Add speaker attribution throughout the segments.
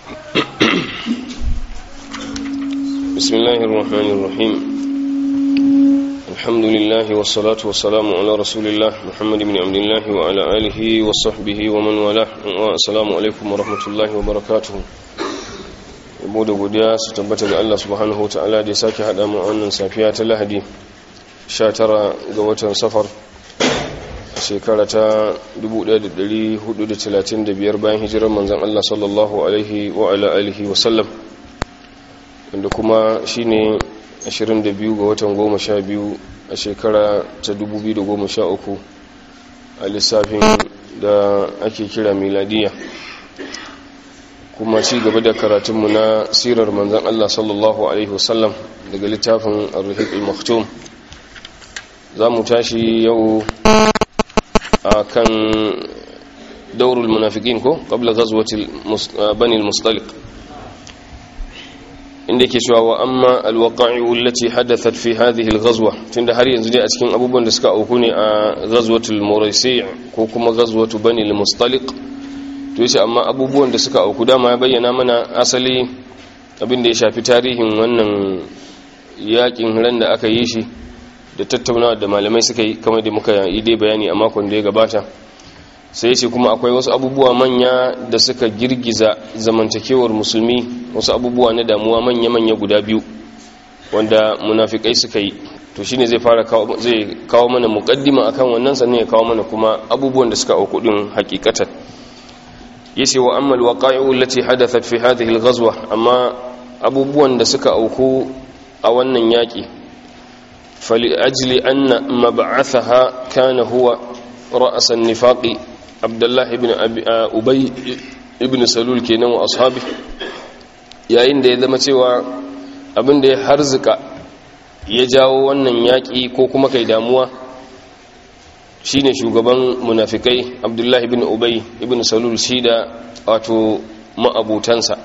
Speaker 1: بسم الله الرحمن الرحيم الحمد لله والصلاة والسلام على رسول الله محمد بن عبد الله وعلى آله وصحبه ومن والاه والسلام عليكم ورحمة الله وبركاته yabo da godiya su tabbata ga Allah subhanahu wa ta'ala da ya sake haɗa mu wannan safiya ta lahadi 19 ga watan safar a shekara ta 1435 bayan hijirar manzan Allah sallallahu alaihi wa ala alihi wa sallam wanda kuma shine 22 ga watan 12 a shekara ta 2013 a lissafin da ake kira miladiya kuma ci gaba da karatunmu na sirar manzan Allah sallallahu Alaihi wasallam daga littafin al-ruhik al-maktum za mu tashi yau a kan daurul munafikin ko ƙabla gazuwatil banil mustalik inda ke cewa wa amma alwaƙa'i'u lati hadathat fi hadhihi al-ghazwa tunda har yanzu dai a cikin abubuwan da suka auku ne a ghazwatul muraisi ko kuma ghazwatu banil mustalik to yace amma abubuwan da suka auku dama ya bayyana mana asali abin da ya shafi tarihin wannan yakin ran da aka yi shi da tattaunawa da malamai suka yi kamar da muka yi dai bayani a makon da ya gabata sai yace kuma akwai wasu abubuwa manya da suka girgiza zamantakewar musulmi wasu abubuwa na damuwa manya-manya guda biyu wanda munafikai suka yi to shine zai fara zai kawo mana muqaddima akan wannan sannan ya kawo mana kuma abubuwan da suka auku din hakikatan yace wa amma alwaqa'i'u allati hadathat fi hadhihi alghazwa amma abubuwan da suka auku a wannan yaki fali ajli anna mab'athaha kana huwa ra's an-nifaq abdullah ibn ubay ibn salul kenan wa ashabi yayin da ya zama cewa abin da ya harzuka ya jawo wannan yaki ko kuma kai damuwa shine shugaban munafikai abdullahi ibn ubay ibn salul shi da wato ma'abutansa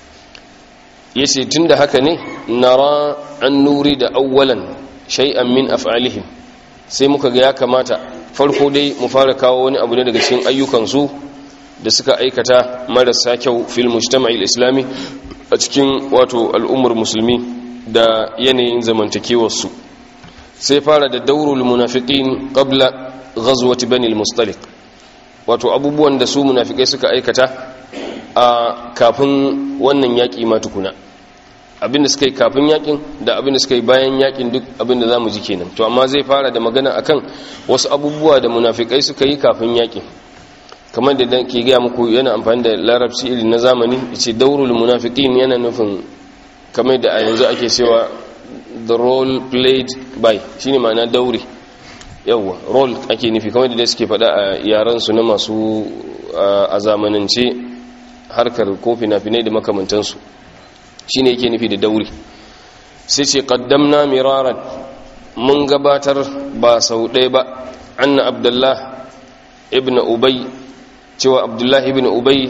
Speaker 1: yace tunda haka ne nara an nuri da awwalan shay'an min af'alihim sai muka ga ya kamata farko dai mu fara kawo wani abu ne daga cikin ayyukansu da suka aikata marasa kyau fil mujtama'il islami a cikin wato al'ummar musulmi da yanayin zamantakewarsu sai fara da daurul munafiqin qabla ghazwati bani al-mustaliq wato abubuwan da su munafikai suka aikata a kafin wannan yaki ma tukuna abinda suka yi kafin yakin da abinda suka yi bayan yakin duk abinda zamu ji kenan to amma zai fara da magana akan wasu abubuwa da munafikai suka yi kafin yakin kamar da ke gaya muku yana amfani da larabci irin na zamani yace daurul munafiqin yana nufin kamar da a yanzu ake cewa the role played by shine ma'ana dauri yawwa role ake nufi kamar da suke faɗa a yaransu na masu a zamanance harkar ko fina-finai da makamantansu shi ne yake nufi da dauri sai ce ƙaddamna miraran mun gabatar ba sau ɗaya ba anna abdullah ibn ubay cewa abdullah ibn ubay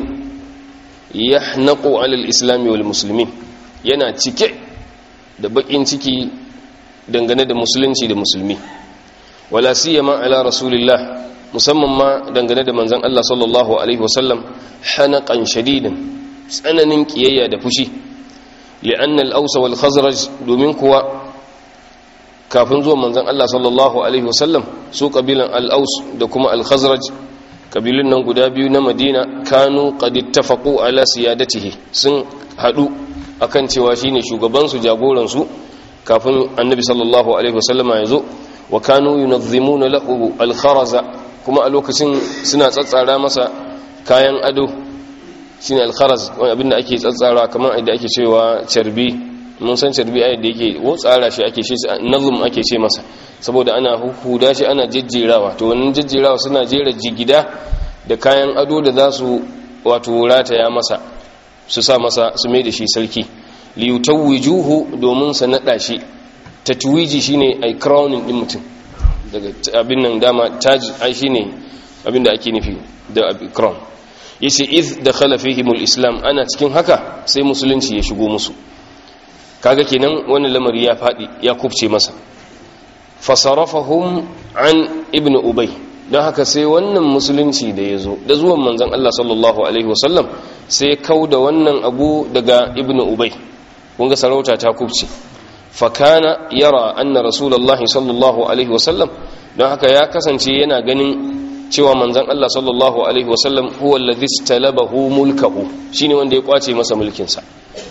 Speaker 1: ya naƙo alal islami wal musulmi yana cike da baƙin ciki dangane da musulunci da musulmi wala siyama ala rasulillah musamman ma dangane da manzon Allah sallallahu alaihi wasallam hanaqan shadidan tsananin kiyayya da fushi li'anna al-aws wal khazraj domin kuwa kafin zuwa manzon Allah sallallahu alaihi wasallam su kabilan al-aws da kuma al-khazraj kabilun nan guda biyu na Madina kanu qad ittafaqu ala siyadatihi sun hadu akan cewa shine shugaban su jagoran su kafin annabi sallallahu alaihi wasallama ya zo wa kanu yunazzimuna lahu al-kharaza kuma a lokacin suna tsatsara masa kayan ado shine al-kharaz wani abinda ake tsatsara kamar yadda ake cewa carbi mun san carbi ayyada yake wo tsara shi ake shi nazum ake ce masa saboda ana huda shi ana jejjerawa to wannan jejjerawa suna jera jigida da kayan ado da za su wato rataya masa su sa masa su mai da shi sarki liyutawwijuhu domin sa nada shi tatwiji shine ai crowning din mutum daga abin nan dama taj ai shine abin da ake nufi da crown yace iz dakhala fihimul islam ana cikin haka sai musulunci ya shigo musu kaga kenan wannan lamari ya fadi ya kubce masa fasarafahum an ibn ubay don haka sai wannan musulunci da ya zo da zuwan manzan Allah sallallahu alaihi wasallam sai kau da wannan abu daga ibnu ubay kunga sarauta ta kubce fakana yara anna rasulullahi sallallahu alaihi wasallam don haka ya kasance yana ganin cewa manzan Allah sallallahu alaihi wasallam huwa alladhi istalabahu mulkahu shine wanda ya kwace masa mulkinsa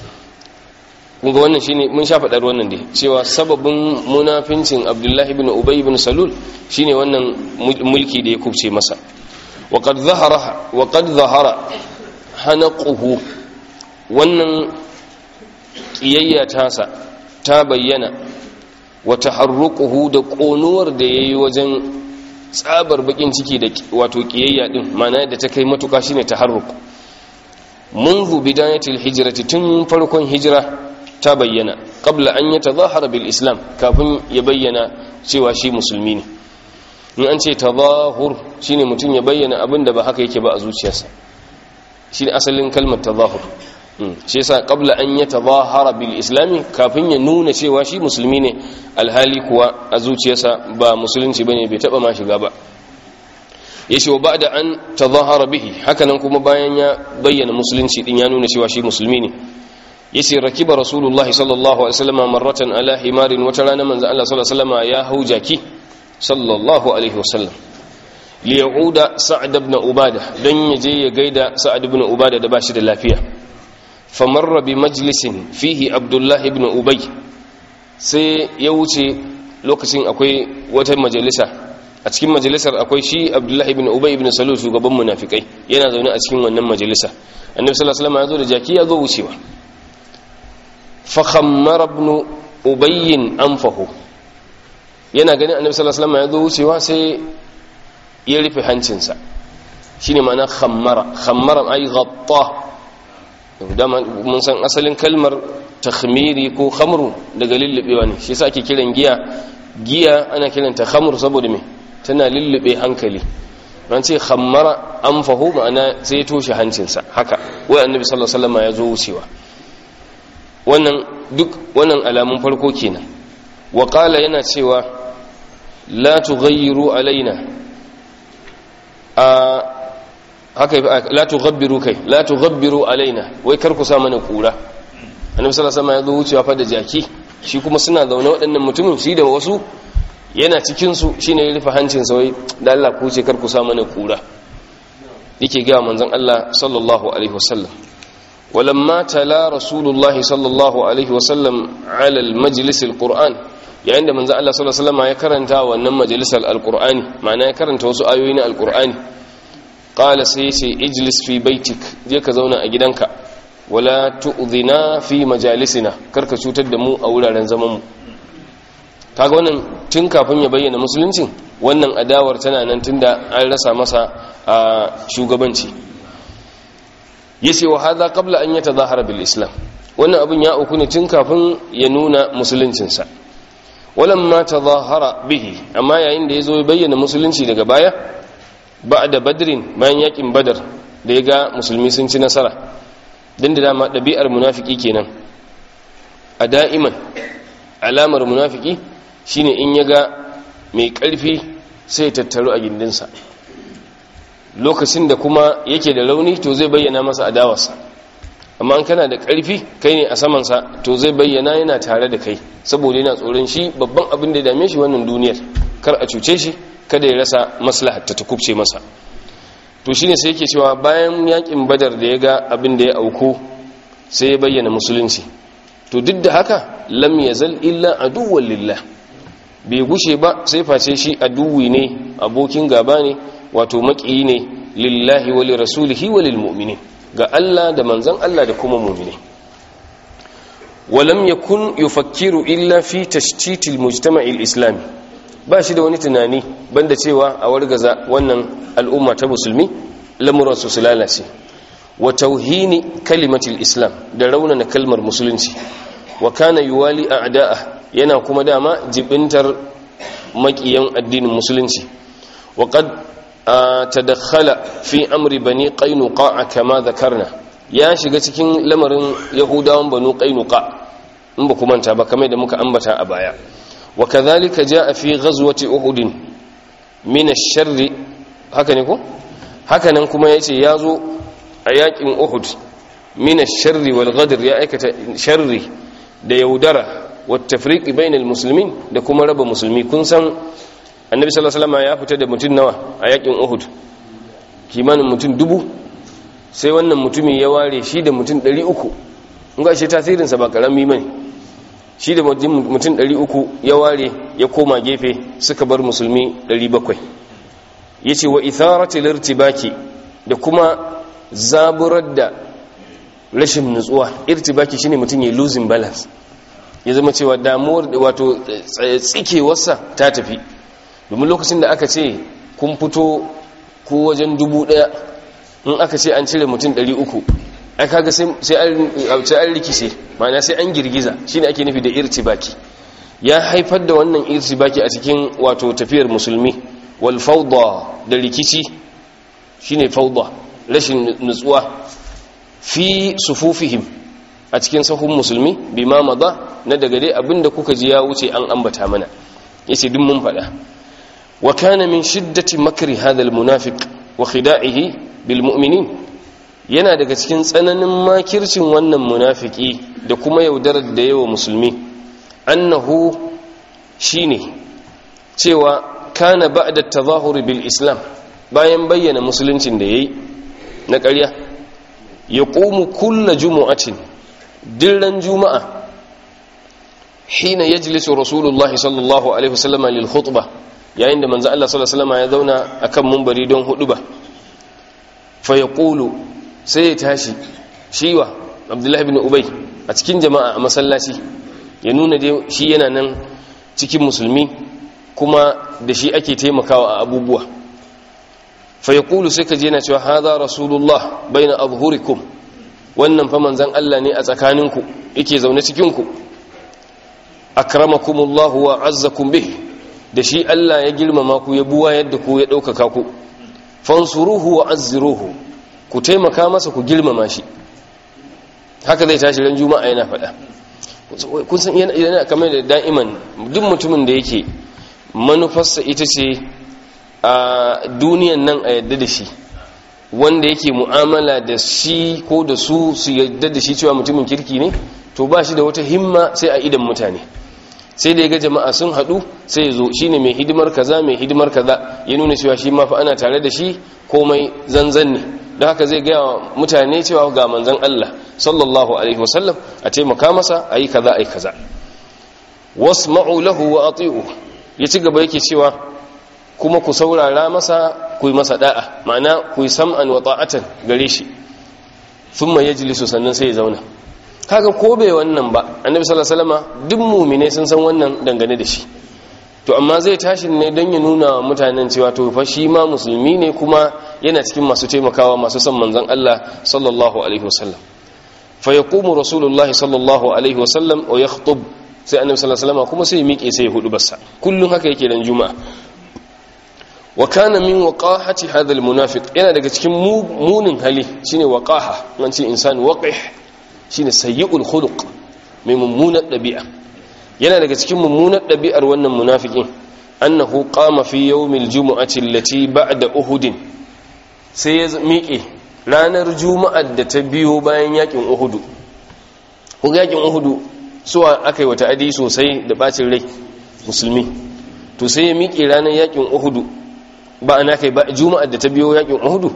Speaker 1: kunga wannan shine mun sha faɗar wannan dai cewa sababin munafincin abdullahi ibn ubay ibn salul shine wannan mulki da ya kubce masa wa qad zahara wa qad zahara hanaquhu wannan kiyayya tasa ta bayyana wa taharruquhu da konuwar da yayi wajen tsabar bakin ciki da wato kiyayya din ma'ana da ta kai matuka shine taharruq منذ بداية الهجرة تن فرقون هجرة ta bayyana qabla an yatazahara bil islam kafin ya bayyana cewa shi musulmi ne in an ce tazahur shine mutum ya bayyana abin da ba haka yake ba a zuciyarsa shine asalin kalmar tazahur shi yasa qabla an yatazahara bil islam kafin ya nuna cewa shi musulmi ne alhali kuwa a zuciyarsa ba musulunci bane bai taba ma shiga ba yace wa ba'da an tazahara bihi hakanan kuma bayan ya bayyana musulunci din ya nuna cewa shi musulmi ne yace rakiba rasulullahi sallallahu alaihi wasallam marratan ala himarin wata rana manzo Allah sallallahu alaihi wasallam ya hau jaki sallallahu alaihi wasallam li yauda sa'd ibn ubada dan yaje ya gaida sa'd ibn ubada da bashi da lafiya famarra bi majlisin fihi abdullah ibn ubay sai ya wuce lokacin akwai wata majalisa a cikin majalisar akwai shi abdullah ibn ubay ibn salul shugaban munafikai yana zaune a cikin wannan majalisa annabi sallallahu alaihi wasallam ya zo da jaki ya zo wucewa fakhammar ibn ubayyin anfahu yana ganin annabi sallallahu alaihi wasallam ya zo wucewa sai ya rufe hancinsa shine ma'ana khammara khammara ay ghatta dama mun san asalin kalmar takhmiri ko khamru daga lullubewa ne shi yasa ake kiran giya giya ana kiranta khamr saboda me tana lullube hankali ran ce khammara anfahu ma'ana sai ya toshe hancinsa haka wai annabi sallallahu alaihi wasallam ya zo wucewa wannan duk wannan alamun farko kenan wa qala yana cewa la tughayyiru alaina a haka la tughabbiru kai la tughabbiru alaina wai kar ku sa mana kura annabi sallallahu alaihi wasallam ya zo wucewa fa da jaki shi kuma suna zaune waɗannan mutumin shi da wasu yana cikin su shine ya rufe hancin sa wai da Allah ku ce kar ku sa mana kura yake ga manzon Allah sallallahu alaihi wasallam ولما تلا رسول الله صلى الله عليه وسلم على المجلس القرآن yayin da manzo Allah sallallahu alaihi wasallam ya karanta wannan majalisar alqur'ani ma'ana ya karanta wasu ayoyi na alqur'ani qala sai yace ijlis fi baitik je ka zauna a gidanka wala tu'dhina fi majalisina karka cutar da mu a wuraren zaman mu kaga wannan tun kafin ya bayyana musuluncin wannan adawar tana nan tunda an rasa masa a shugabanci yace wa hadha qabla an yatadhahara bil islam wannan abun ya auku ne tun kafin ya nuna musuluncinsa walamma tadhahara bihi amma yayin da yazo ya bayyana musulunci daga baya ba'da badrin bayan yakin badar da ya ga musulmi sun ci nasara dan da dama dabi'ar munafiki kenan a da'iman alamar munafiki shine in ya ga mai karfi sai ya tattaru a gindinsa lokacin da kuma yake da rauni to zai bayyana masa adawarsa amma an kana da ƙarfi kai ne a samansa to zai bayyana yana tare da kai saboda yana tsoron shi babban abin da ya dame shi wannan duniyar kar a cuce shi kada ya rasa maslahar ta kubce masa to shine sai yake cewa bayan yakin badar da ya ga abin da ya auku sai ya bayyana musulunci to duk da haka lam yazal illa aduwwan lillah bai gushe ba sai face shi aduwi ne abokin gaba ne wato maƙiyi ne lillahi wa lirasulihi wa lilmu'minin ga Allah da manzon Allah da kuma mu'mini walam yakun yufakkiru illa fi tashtitil mujtama'il islami ba shi da wani tunani banda cewa a wargaza wannan al'umma ta musulmi lamuran su su lalace wa tauhini kalimatil islam da raunana kalmar musulunci wa kana yuwali a'da'a yana kuma dama jibintar makiyan addinin musulunci wa qad tadakhala fi amri bani qainuqa kama dhakarna ya shiga cikin lamarin yahudawan banu qainuqa in ba kuma ta ba kamar da muka ambata a baya wa kadhalika jaa fi ghazwati uhud min ash-sharri haka ne ko haka nan kuma yace yazo a yakin Uhud min ash-sharri wal ghadr ya aikata sharri da yaudara wat tafriqi bainal muslimin da kuma raba musulmi kun san annabi sallallahu alaihi wasallam ya fita da mutun nawa a yakin Uhud kimanin mutum dubu sai wannan mutumi ya ware shi da mutum 300 in ga shi tasirinsa ba karami bane shi da mutum 300 ya ware ya koma gefe suka bar musulmi 700 yace wa itharati lirtibaki da kuma zaburar da rashin nutsuwa irtibaki shine mutum ya losing balance ya zama cewa damuwar wato tsikewarsa ta tafi domin lokacin da aka ce kun fito ko wajen dubu daya in aka ce an cire mutum 300 ai kaga sai an rikice ma'ana sai an girgiza shine ake nufi da irtibaki ya haifar da wannan irtibaki a cikin wato tafiyar musulmi wal fawda da rikici shine fawda rashin nutsuwa fi sufufihim a cikin sahun musulmi bima maza na daga dai abinda kuka ji ya wuce an ambata mana yace duk mun faɗa wa kana min shiddati makri hadha al munafiq wa khida'ihi bil mu'minin yana daga cikin tsananin makircin wannan munafiki da kuma yaudarar da yawa musulmi annahu shine cewa kana ba'da tazahuri bil islam bayan bayyana musuluncin da yayi na ƙarya ya ƙumu kulla jumu'atin dirran juma'a hina yajlisu rasulullahi sallallahu alaihi wasallam lil khutbah yayin da manzo Allah sallallahu alaihi wasallam ya zauna akan munbari don huduba fa yaqulu sai ya tashi shiwa abdullahi ibn ubay a cikin jama'a a masallaci ya nuna dai shi yana nan cikin musulmi kuma da shi ake taimakawa a abubuwa fa yaqulu sai ka je yana cewa hadha rasulullah baina adhhurikum wannan fa manzon Allah ne a tsakaninku yake zaune cikin ku akramakumullahu wa azzakum bih da shi Allah ya girmama ku ya buwa yadda ku ya ɗaukaka ku fansuruhu wa azziruhu ku taimaka masa ku girmama shi haka zai tashi ran juma'a yana faɗa kun san yana kamar da da'iman duk mutumin da yake manufarsa ita ce a duniyan nan a yadda da shi wanda yake mu'amala da shi ko da su su yadda da shi cewa mutumin kirki ne to ba shi da wata himma sai a idan mutane sai da ya ga jama'a sun haɗu sai ya zo shi ne mai hidimar kaza mai hidimar kaza ya nuna cewa shi ma fa ana tare da shi komai zanzan ne don haka zai gaya wa mutane cewa ga manzan Allah sallallahu alaihi wasallam a taimaka masa a yi kaza a yi kaza wasma'u lahu wa ati'u ya ci gaba yake cewa kuma ku saurara masa ku yi masa da'a ma'ana ku yi sam'an wa ta'atan gare shi thumma yajlisu sannan sai ya zauna kaga ko bai wannan ba annabi sallallahu alaihi wasallam duk mu'mine sun san wannan dangane da shi to amma zai tashi ne don ya nuna wa mutanen cewa to fa shi ma musulmi ne kuma yana cikin masu taimakawa masu son manzon Allah sallallahu alaihi wasallam fa yaqumu rasulullahi sallallahu alaihi wasallam wa yakhutub sai annabi sallallahu alaihi wasallam kuma sai ya miƙe sai ya hudu bassa kullun haka yake dan juma'a wa kana min waqahati hadha almunafiq yana daga cikin munin hali shine waqaha nan ce insan waqih shine sayyi'ul khuluq mai mummunar dabi'a yana daga cikin mummunar dabi'ar wannan munafikin annahu qama fi yawmil jumu'ati allati ba'da uhud sai ya miƙe ranar juma'ar da ta biyo bayan yakin uhud ko yakin uhud suwa akai wata adi sosai da bacin rai musulmi to sai ya miƙe ranar yakin uhud ba ana kai ba juma'ar da ta biyo yakin uhud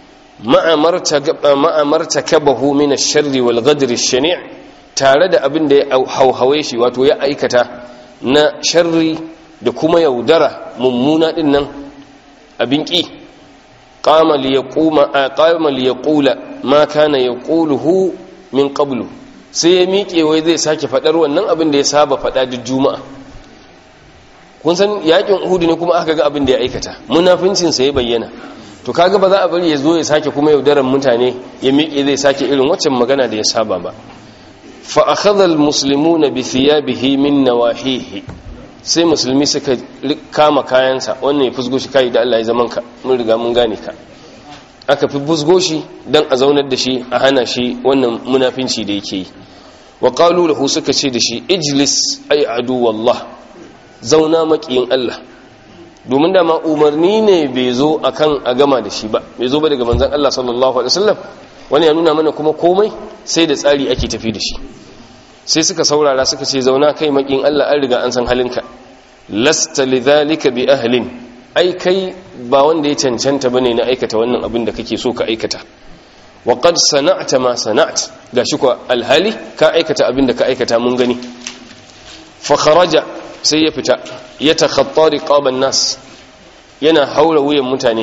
Speaker 1: ma'amarta kabahu min ash-sharri wal ghadri ash-shani' tare da abin da ya hauhawe shi wato ya aikata na sharri da kuma yaudara mummuna din nan abin ki qama li yaquma qama li yaqula ma kana yaquluhu min qablu sai ya miƙe wai zai sake fadar wannan abin da ya saba fada duk juma'a kun san yakin uhud ne kuma aka ga abin da ya aikata munafincin sa ya bayyana to kaga ba za a bari ya zo ya sake kuma yaudaran mutane ya miƙe zai sake irin waccan magana da ya saba ba fa akhadha almuslimuna bi thiyabihi min nawahihi sai musulmi suka kama kayansa wannan ya fusgo shi kai da Allah ya zaman ka mun riga mun gane ka aka fi fusgo shi dan a zaunar da shi a hana shi wannan munafinci da yake yi wa qalu lahu suka ce da shi ijlis ay adu wallah zauna maqiyin Allah domin da ma umarni ne bai zo akan a gama da shi ba bai zo ba daga manzon Allah sallallahu alaihi wasallam wani ya nuna mana kuma komai sai da tsari ake tafi da shi sai suka saurara suka ce zauna kai makin Allah an riga an san halinka lasta lidhalika bi ahlin ai kai ba wanda ya cancanta bane na aikata wannan abin da kake so ka aikata wa qad sana'ta ma sana'at gashi ko alhali ka aikata abin da ka aikata mun gani fa kharaja sai ya fita ya takhatta riqaban nas yana haura wuyan mutane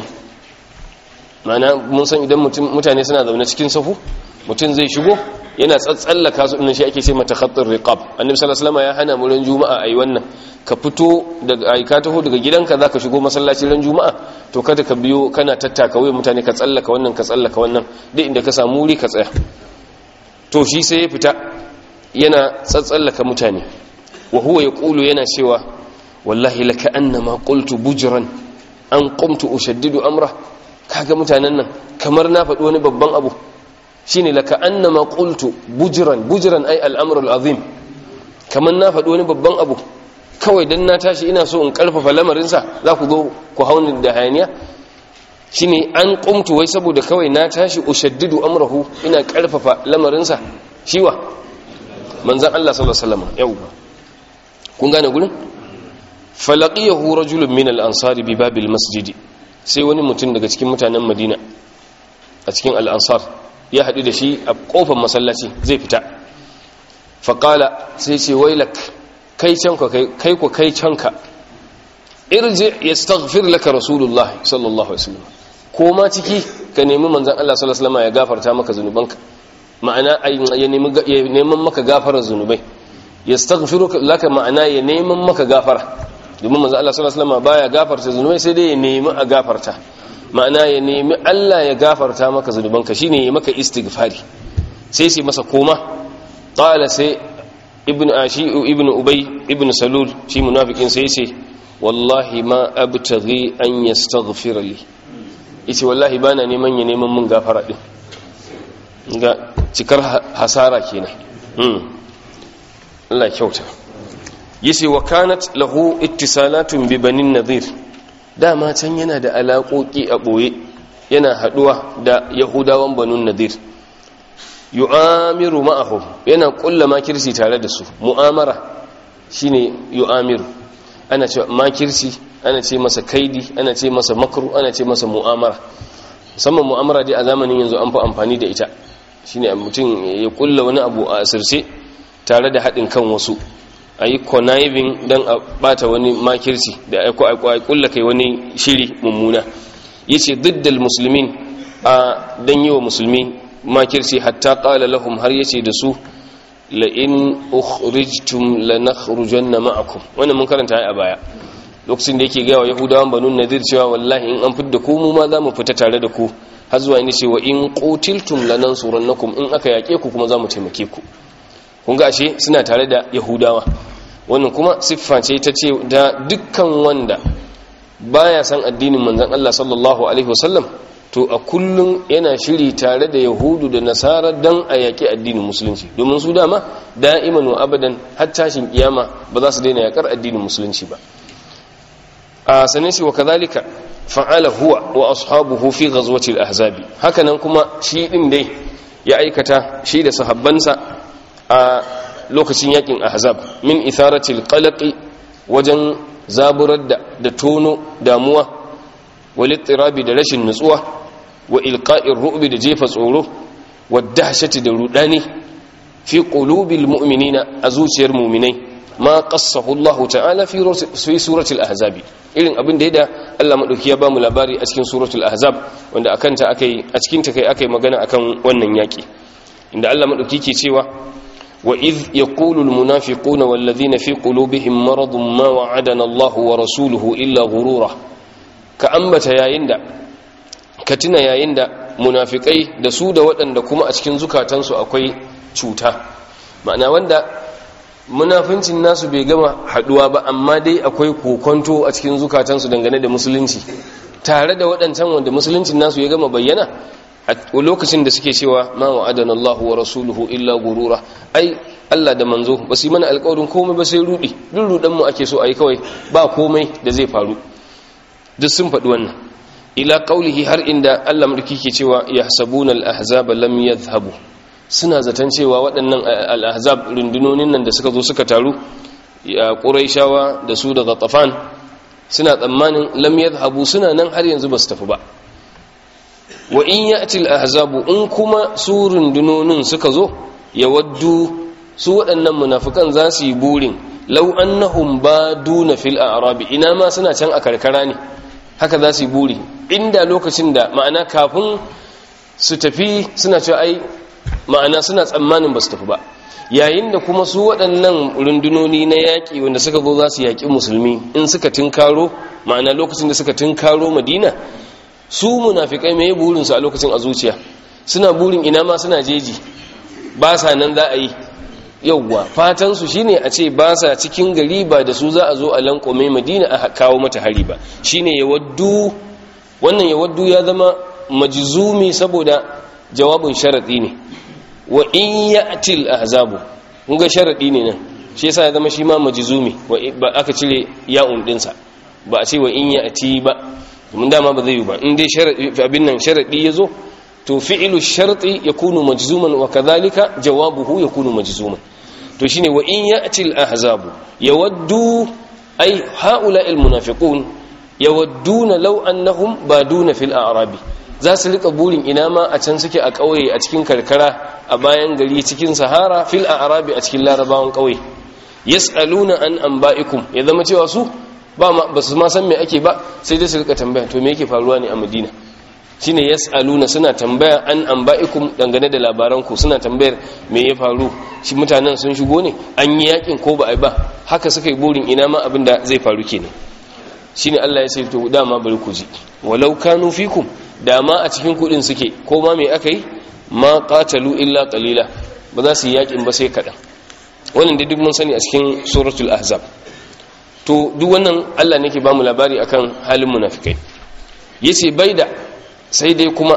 Speaker 1: mana mun san idan mutane suna zaune cikin safu mutum zai shigo yana tsatsallaka su ɗin shi ake ce mata khattar riqab annabi sallallahu alaihi ya hana mu ran juma'a ayi wannan ka fito daga ai ka taho daga gidanka zaka shigo masallaci ran juma'a to kada ka biyo kana tattaka waye mutane ka tsallaka wannan ka tsallaka wannan duk inda ka samu wuri ka tsaya to shi sai ya fita yana tsatsallaka mutane wa huwa yaqulu yana cewa wallahi laka annama qultu bujran an qumtu ushaddidu amra kaga mutanen nan kamar na faɗi wani babban abu shine laka annama qultu bujran bujran ay al-amr al-azim kaman na faɗi wani babban abu kawai dan na tashi ina so in karfafa lamarin sa za ku zo ku hauni da hayaniya shine an qumtu wai saboda kawai na tashi ushaddidu amrahu ina karfafa lamarin sa shiwa manzon Allah sallallahu alaihi wasallam yau kun gane gurin falaqiyahu rajulun min al-ansari bi babil masjidi sai wani mutum daga cikin mutanen Madina a cikin al-ansar ya haɗu da shi a ƙofar masallaci zai fita faƙala sai ce wailak kai canka kai ku kai canka irje ya staghfir laka rasulullah sallallahu alaihi wasallam ko ma ciki ka nemi manzon Allah sallallahu alaihi wasallam ya gafarta maka zunubanka ma'ana ya nemi ya neman maka gafarar zunubai ya staghfiru laka ma'ana ya neman maka gafara domin manzon Allah sallallahu alaihi wasallam baya gafarta zunubai sai dai ya nemi a gafarta ma'ana ya nemi Allah ya gafarta maka zunubanka shine ya maka istighfari sai sai masa koma qala sai ibn ashi ibn ubay ibn salul shi munafikin sai yace wallahi ma abtaghi an yastaghfira li yace wallahi bana neman ya neman mun gafara din ga cikar hasara kenan hmm Allah kyauta yace wa kanat lahu ittisalatun bi banin nadhir dama can yana da alaƙoƙi a ɓoye yana haɗuwa da yahudawan banun nadir yu'amiru ma'ahum yana ƙulla makirci tare da su mu'amara shine yu'amiru ana ce makirci ana ce masa kaidi ana ce masa makru ana ce masa mu'amara musamman mu'amara dai a zamanin yanzu an fi amfani da ita shine mutum ya ƙulla wani abu a asirce tare da haɗin kan wasu a yi conniving don a bata wani makirci da aiko aiko a kulla kai wani shiri mummuna ya ce diddal musulmin a don yi wa musulmi makirci hatta ƙala lahum har ya ce da su la'in ukhrijtum lanakhrujanna ma'akum wannan mun karanta a baya lokacin da yake gaya wa yahudawan banu nadir cewa wallahi in an fidda ku mu ma za mu fita tare da ku har zuwa inda cewa in qutiltum lanansurannakum in aka yake ku kuma za mu taimake ku kun ga ashe suna tare da yahudawa wannan kuma siffa ce ta ce da dukkan wanda baya san addinin manzon Allah sallallahu alaihi wasallam to a kullum yana shiri tare da yahudu da nasara dan a yaki addinin musulunci domin su dama da'iman wa abadan har tashin kiyama ba za su daina yakar addinin musulunci ba a sanin shi wa kazalika fa'ala huwa wa ashabuhu fi ghazwati al-ahzabi hakanan kuma shi din dai ya aikata shi da sahabbansa a lokacin yakin ahzab min itharatil qalaqi wajen zaburar da da tono damuwa walittirabi da rashin nutsuwa wa ilqa'ir ru'bi da jefa tsoro wa dahshati da rudani fi qulubil mu'minina a zuciyar mu'minai ma qassahu Allah ta'ala fi fi suratul ahzab irin abin da yada Allah madauki ya bamu labari a cikin suratul ahzab wanda akan ta akai a cikin ta kai akai magana akan wannan yaki inda Allah madauki ke cewa وإذ يقول المنافقون والذين في قلوبهم مرض ما وعدنا الله ورسوله إلا غرورا كأنبت يا يندا كتنا يا يندا munafikai da su da waɗanda kuma a cikin zukatansu akwai cuta ma'ana wanda munafincin nasu bai gama haduwa ba amma dai akwai kokonto a cikin zukatansu dangane da musulunci tare da waɗancan wanda musuluncin nasu ya gama bayyana a lokacin da suke cewa ma wa'adana Allah wa rasuluhu illa gurura ai Allah da manzo ba su yi mana alƙawarin komai ba sai rudi duk rudan mu ake so ayi kawai ba komai da zai faru duk sun faɗi wannan ila qaulihi har inda Allah mulki ke cewa yahsabuna al-ahzab lam yadhhabu suna zaton cewa waɗannan al-ahzab rundunonin nan da suka zo suka taru ya quraishawa da su daga tafan suna tsammanin lam yadhhabu suna nan har yanzu ba su tafi ba wa in ya'ti al-ahzabu in kuma su rundunonin suka zo yawaddu su waɗannan munafikan za su yi burin law annahum baduna fil a'rabi ina ma suna can a karkara ne haka za su yi buri inda lokacin da ma'ana kafin su tafi suna cewa ai ma'ana suna tsammanin ba su tafi ba yayin da kuma su waɗannan rundunoni na yaƙi wanda suka zo za su yaƙi musulmi in suka tinkaro ma'ana lokacin da suka tinkaro madina su munafikai mai burinsu a lokacin a zuciya suna burin ina ma suna jeji ba sa nan za a yi yauwa fatansu shine a ce ba sa cikin gari ba da su za a zo a lankome madina a kawo mata hari ba shine ya waddu wannan ya waddu ya zama majzumi saboda jawabin sharadi ne wa in ya'til ahzabu kun ga sharadi ne nan shi yasa ya zama shi ma majzumi ba aka cire ya'un dinsa ba a ce wa in ya'ti ba mun dama ba zai yi ba in dai sharadi abin nan sharadi yazo to fi'lu sharti yakunu majzuman wa kadhalika jawabuhu yakunu majzuman to shine wa in ya'ti al-ahzabu yawaddu ay haula al-munafiqun yawadduna law annahum baduna fil a'rabi za su rika burin ina ma a can suke a kauye a cikin karkara a bayan gari cikin sahara fil a'rabi a cikin larabawan kauye yas'aluna an anba'ikum ya zama cewa su ba ba su ma san me ake ba sai dai su rika tambaya to me yake faruwa ne a Madina shine yas'aluna suna tambaya an anba'ikum dangane da labaranku suna tambayar me ya faru shi mutanen sun shigo ne an yi yakin ko ba ai ba haka suka yi burin ina ma abin da zai faru kenan shine Allah ya ce to dama bari ku ji walau kanu fikum dama a cikin kudin suke ko ma me aka yi ma qatalu illa qalila ba za su yi yakin ba sai kadan wannan da duk mun sani a cikin suratul ahzab to duk wannan Allah ne ke ba mu labari akan halin munafikai yace baida sai dai kuma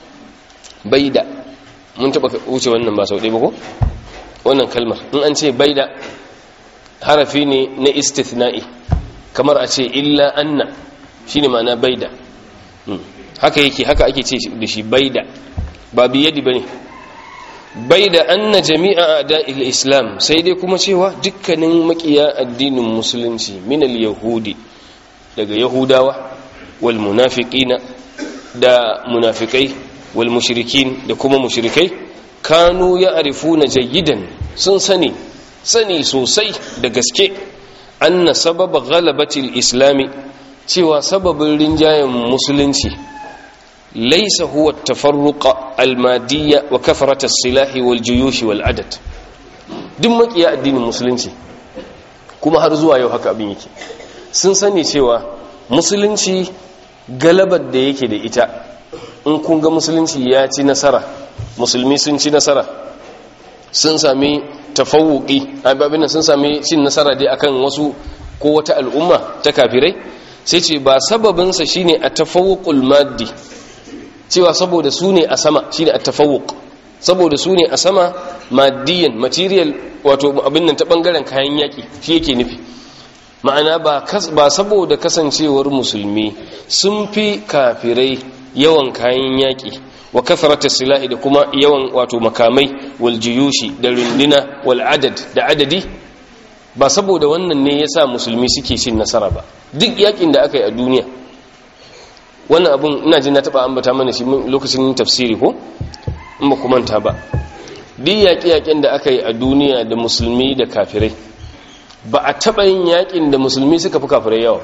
Speaker 1: baida mun taba wuce wannan ba sau ɗaya ba ko wannan kalmar in an ce baida harafi ne na istithna'i kamar a ce illa anna shine ma'ana baida haka yake haka ake ce da shi baida ba biyadi bane baida anna jami'a a'da'il islam sai dai kuma cewa dukkanin makiya addinin musulunci min al-yahudi daga yahudawa wal munafiqina da munafikai wal mushrikin da kuma mushrikai kanu ya'rifuna jayyidan sun sani sani sosai da gaske anna sababa ghalabatil islami cewa sababin rinjayen musulunci laysa huwa tafarruqa almadiyya wa kathrat as-silahi wal juyush wal adad duk makiya addinin musulunci kuma har zuwa yau haka abin yake sun sani cewa musulunci galabar da yake da ita in kun ga musulunci ya ci nasara musulmi sun ci nasara sun sami tafawuki abin sun sami cin nasara dai akan wasu ko wata al'umma ta kafirai sai ce ba sababinsa shine a tafawuqul maddi cewa saboda su ne a sama shine a tafawuq saboda su ne a sama maddiyan material wato abin nan ta bangaren kayan yaki shi yake nufi ma'ana ba saboda kasancewar musulmi sun fi kafirai yawan kayan yaƙi wa kafarata silahi da kuma yawan wato makamai wal jiyushi da runduna wal adad da adadi ba saboda wannan ne yasa musulmi suke cin nasara ba duk yakin da aka yi a duniya wannan abun ina jin na taba ambata mana shi lokacin tafsiri ko in ba manta ba duk yaƙi-yaƙin da aka yi a duniya da musulmi da kafirai ba a taɓa yin yaƙin da musulmi suka fi kafirai yawa ba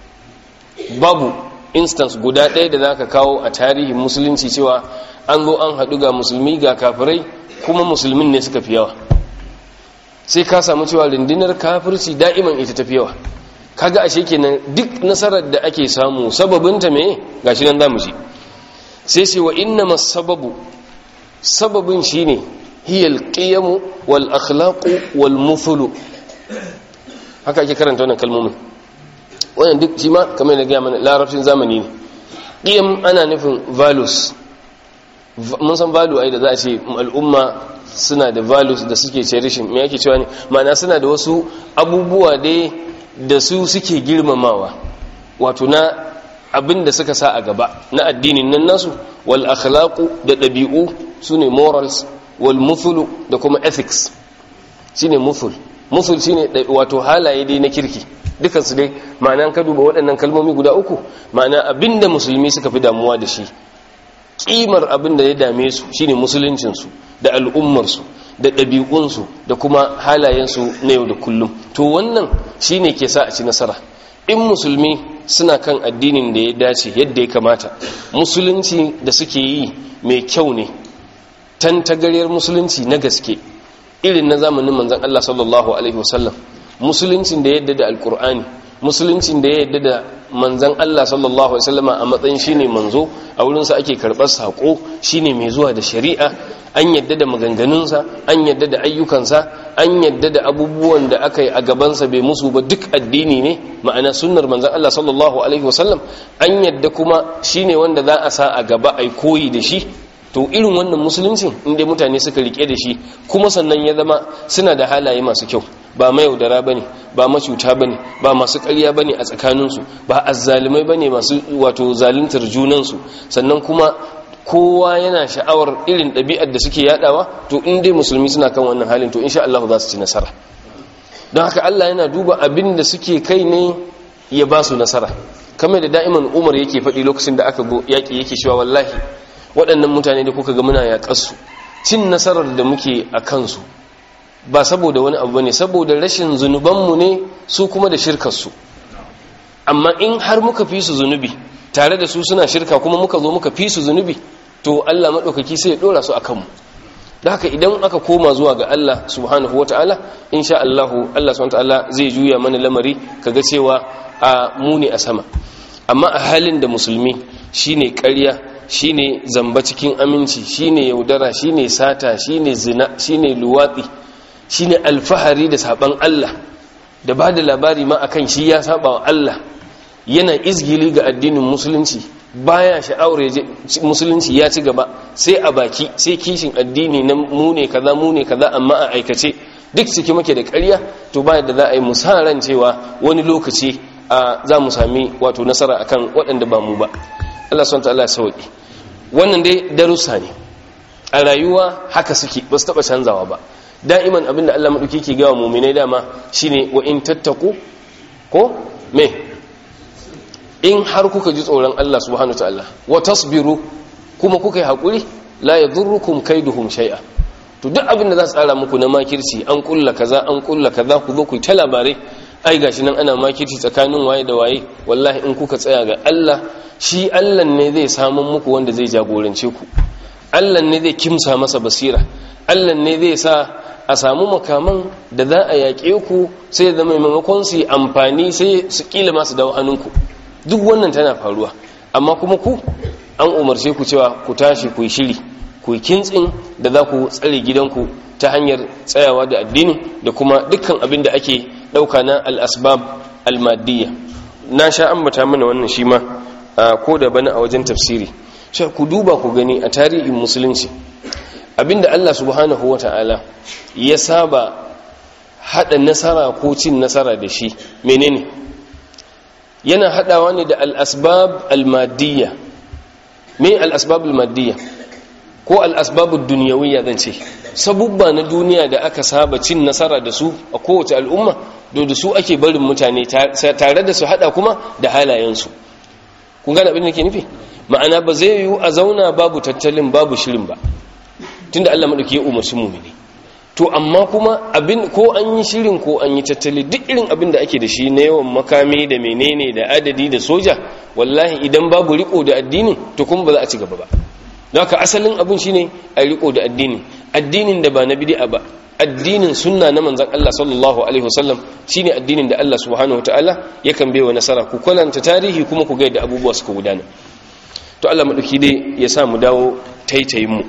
Speaker 1: babu instance guda ɗaya da za ka kawo a tarihin musulunci cewa an zo an haɗu ga musulmi ga kafirai kuma musulmin ne suka fi yawa sai ka samu cewa rundunar kafirci da'iman ita tafi yawa kaga ashe kenan duk nasarar da ake samu sababinta me gashi nan zamu ji sai sai wa inna sababu sababin shine hiyal qiyamu wal akhlaqu wal mufulu haka ake karanta wannan kalmomin wannan duk shi ma kamar da gaya mana larabcin zamani ne qiyam ana nufin values mun san value ai da za a ce al'umma suna da values da suke cherishing me yake cewa ne ma'ana suna da wasu abubuwa dai da su suke girmamawa wato na abin da suka sa a gaba na addinin nan nasu wal akhlaqu da ɗabi'u sune morals wal muthulu da kuma ethics shine muthul muthul shine wato halaye dai na kirki dukansu dai ma'ana ka duba waɗannan kalmomi guda uku ma'ana abinda musulmi suka fi damuwa da shi kimar abin da ya dame su shine musuluncinsu da al'ummarsu da ɗabi'unsu da kuma halayensu na yau da kullum to wannan shine ke sa a ci nasara in musulmi suna kan addinin da ya dace yadda ya kamata musulunci da suke yi mai kyau ne tantagaryar musulunci na gaske irin na zamanin manzan Allah sallallahu alaihi wasallam musuluncin da yadda da alkur'ani musuluncin da ya yadda da manzan Allah sallallahu alaihi wasallama a matsayin shine manzo a wurinsa ake karɓar sako shine mai zuwa da shari'a an yadda da maganganunsa an yadda da ayyukansa an yadda da abubuwan da aka yi a gabansa bai musu ba duk addini ne ma'ana sunnar manzan Allah sallallahu alaihi wasallam an yadda kuma shine wanda za a sa a gaba ai koyi da shi to irin wannan musuluncin inda mutane suka rike da shi kuma sannan ya zama suna da halaye masu kyau ba mayaudara bane ba macuta bane ba masu ƙarya bane a tsakaninsu ba azzalumai bane masu wato zaluntar junansu sannan kuma kowa yana sha'awar irin ɗabi'ar da suke yadawa to in dai musulmi suna kan wannan halin to insha Allah za su ci nasara don haka Allah yana duba abin da suke kai ne ya ba su nasara kamar da da'iman Umar yake faɗi lokacin da aka go yaƙi yake cewa wallahi waɗannan mutane da kuka ga muna yaƙarsu cin nasarar da muke a kansu ba saboda wani abu ne saboda rashin zunubanmu ne su kuma da shirkarsu amma in har muka fi su zunubi tare da su suna shirka kuma muka zo muka fi su zunubi to Allah maɗaukaki sai ya ɗora su a kanmu da haka idan aka koma zuwa ga Allah subhanahu wa ta'ala insha Allahu Allah subhanahu wa ta'ala zai juya mana lamari kaga cewa a muni a sama amma a halin da musulmi shine ƙarya shine zamba cikin aminci shine yaudara shine sata shine zina shine luwatsi shine alfahari da saban Allah da ba da labari ma akan shi ya saba wa Allah yana izgili ga addinin musulunci baya sha'awar musulunci ya ci gaba sai a baki sai kishin addini na mune kaza mune kaza amma a aikace duk ciki muke da ƙarya to ba da za a yi musaran cewa wani lokaci a za mu sami wato nasara akan waɗanda ba mu ba Allah subhanahu ta'ala sauki wannan dai darussa ne a rayuwa haka suke ba su taɓa canzawa ba da'iman abinda Allah maɗauki ke gawa muminai dama shine wa in tattaku ko me in har kuka ji tsoron Allah subhanahu ta'ala wa tasbiru kuma kuka yi haƙuri la yadurrukum kaiduhum shay'a to duk abin da za su tsara muku na makirci an kulla kaza an kulla kaza ku zo ku ta labarai ai gashi nan ana makirci tsakanin waye da waye wallahi in kuka tsaya ga Allah shi Allah ne zai samu muku wanda zai jagorance ku Allah ne zai kimsa masa basira Allah ne zai sa a samu makaman da za a yaƙe ku sai da maimakon su amfani sai su kila masu dawo hannunku duk wannan tana faruwa amma kuma ku an umarce ku cewa ku tashi ku yi shiri ku yi kintsin da za ku tsare gidanku ta hanyar tsayawa da addini da kuma dukkan abin da ake ɗauka na al'asbab almadiyya na sha ambata mana wannan shi ma ko da bana a wajen tafsiri sai ku duba ku gani a tarihin musulunci abinda Allah subhanahu wa ta'ala ya saba haɗa nasara ko cin nasara da shi menene yana haɗawa ne da al'asbab almadiyya me al'asbab almadiyya ko al'asbabul duniyawiyya zan ce sabubba na duniya da aka saba cin nasara da su a kowace al'umma do da su ake barin mutane tare da su hada kuma da halayensu kun gane abin da ke nufi ma'ana ba zai yiwu a zauna babu tattalin babu shirin ba tunda Allah madauki ya umarci mumini to amma kuma abin ko an yi shirin ko an yi tattali duk irin abin da ake da shi na yawan makami da menene da adadi da soja wallahi idan babu riko da addini to kuma ba za a ci gaba ba haka asalin abin shine a riko da addini addinin da ba na bid'a ba addinin sunna na manzon Allah sallallahu alaihi wasallam shine addinin da Allah subhanahu wataala yakan baiwa nasara ku kwalanta tarihi kuma ku ga yadda abubuwa suka gudana to Allah madauki dai ya sa mu dawo taitayin mu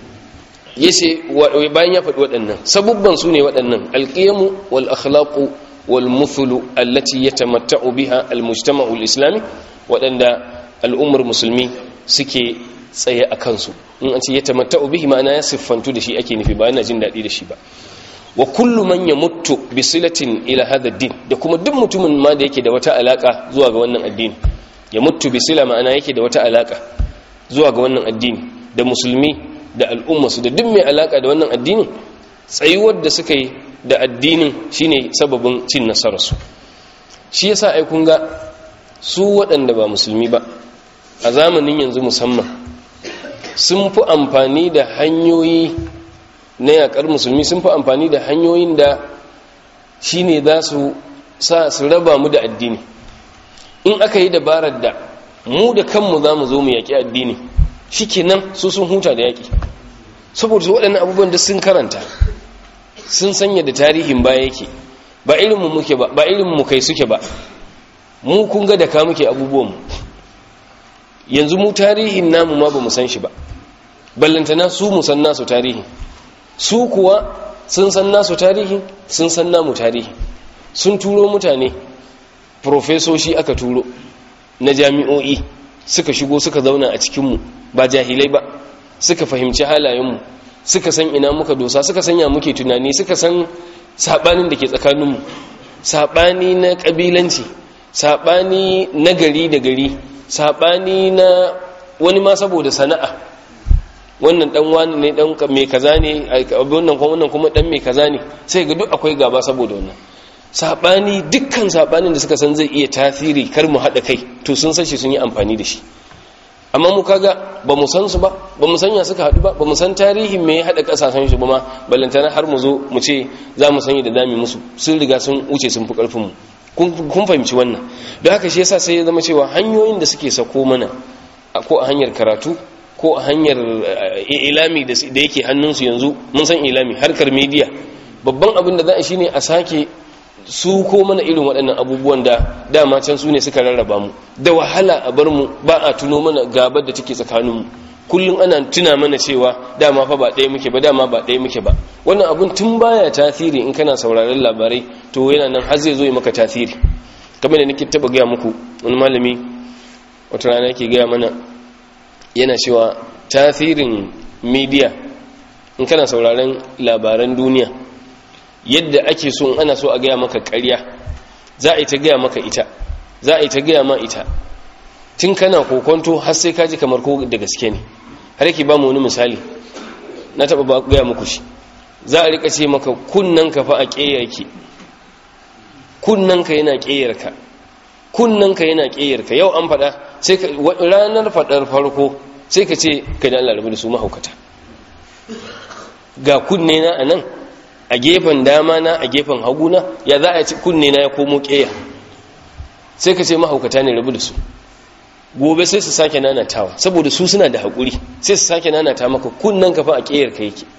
Speaker 1: yace bayan ya faɗi waɗannan sabubban su ne waɗannan alqiyamu wal akhlaqu wal muthlu allati yatamatta'u biha al mujtama'u al islami waɗanda al'ummar musulmi suke tsaye a kansu in an ce ya tamatta'u bihi ma'ana ya siffantu da shi ake nufi ba yana jin daɗi da shi ba wa kullu man yamuttu bi silatin ila hadha din da kuma duk mutumin ma da yake da wata alaka zuwa ga wannan addini ya mutu bi sila ma'ana yake da wata alaka zuwa ga wannan addini da musulmi da al'ummarsu da duk mai alaka da wannan addini tsayuwar da suka yi da addinin shine sababin cin nasararsu shi yasa ai kun ga su waɗanda ba musulmi ba a zamanin yanzu musamman sun fi amfani da hanyoyi na yakar musulmi sun fi amfani da hanyoyin da shine za su sa su raba mu da addini in aka yi dabarar da mu da kanmu za mu zo mu yaƙi addini shikenan su sun huta da yaƙi saboda su waɗannan abubuwan da sun karanta sun sanya da tarihin baya yake ba irinmu muke ba ba irinmu kai suke ba mu kun ga da ka muke abubuwanmu yanzu mu tarihin namu ma ba mu san shi ba ballantana su mu san nasu tarihi su kuwa sun san nasu tarihi sun san namu tarihi sun turo mutane profesoshi aka turo na jami'o'i suka shigo suka zauna a cikinmu ba jahilai ba suka fahimci halayenmu suka san ina muka dosa suka sanya muke tunani suka san saɓanin da ke tsakaninmu saɓani na ƙabilanci saɓani na gari da gari saɓani na wani ma saboda sana'a wannan dan wani ne dan mai kaza ne wannan kuma wannan kuma dan mai kaza ne sai ga duk akwai gaba saboda wannan sabani dukkan sabanin da suka san zai iya tasiri kar mu hada kai to sun san shi sun yi amfani da shi amma mu kaga ba mu san su ba ba mu sanya suka hadu ba ba mu san tarihin me ya hada kasashen shi ba ma balantana har mu zo mu ce za mu sanya da dami musu sun riga sun wuce sun fi karfin mu kun fahimci wannan don haka shi yasa sai ya zama cewa hanyoyin da suke sako mana ko a hanyar karatu ko a hanyar ilami da yake hannunsu yanzu mun san ilami harkar media babban abin da za a shine a sake su ko mana irin waɗannan abubuwan da dama can su ne suka rarraba mu da wahala a bar mu ba a tuno mana gabar da take tsakaninmu kullum ana tuna mana cewa dama fa ba ɗaya muke ba dama ba ɗaya muke ba wannan abun tun baya tasiri in kana sauraron labarai to yana nan har zai zo yi maka tasiri kamar da nake taba gaya muku wani malami wata rana yake gaya mana yana cewa tasirin media in kana sauraron labaran duniya yadda ake so in ana so a gaya maka ƙarya za a yi ta gaya maka ita za a yi ta gaya ma ita tun kana kokonto har sai kaji kamar ko da gaske ne har yake ba mu wani misali na taɓa ba gaya muku shi za a rika ce maka kunnanka fa a ƙeyarki kunnanka yana ƙeyarka kunnanka yana ƙeyarka yau an faɗa sai ranar faɗar farko sai ka ce ka da Allah rabu da su mahaukata ga kunne na a nan a gefen dama na a gefen haguna ya za a ci kunne na ya komo ƙeya sai ka ce mahaukata ne rabu da su gobe sai su sake nanatawa saboda su suna da haƙuri sai su sake nanata maka kunnen ka fa a ƙeyar ka yake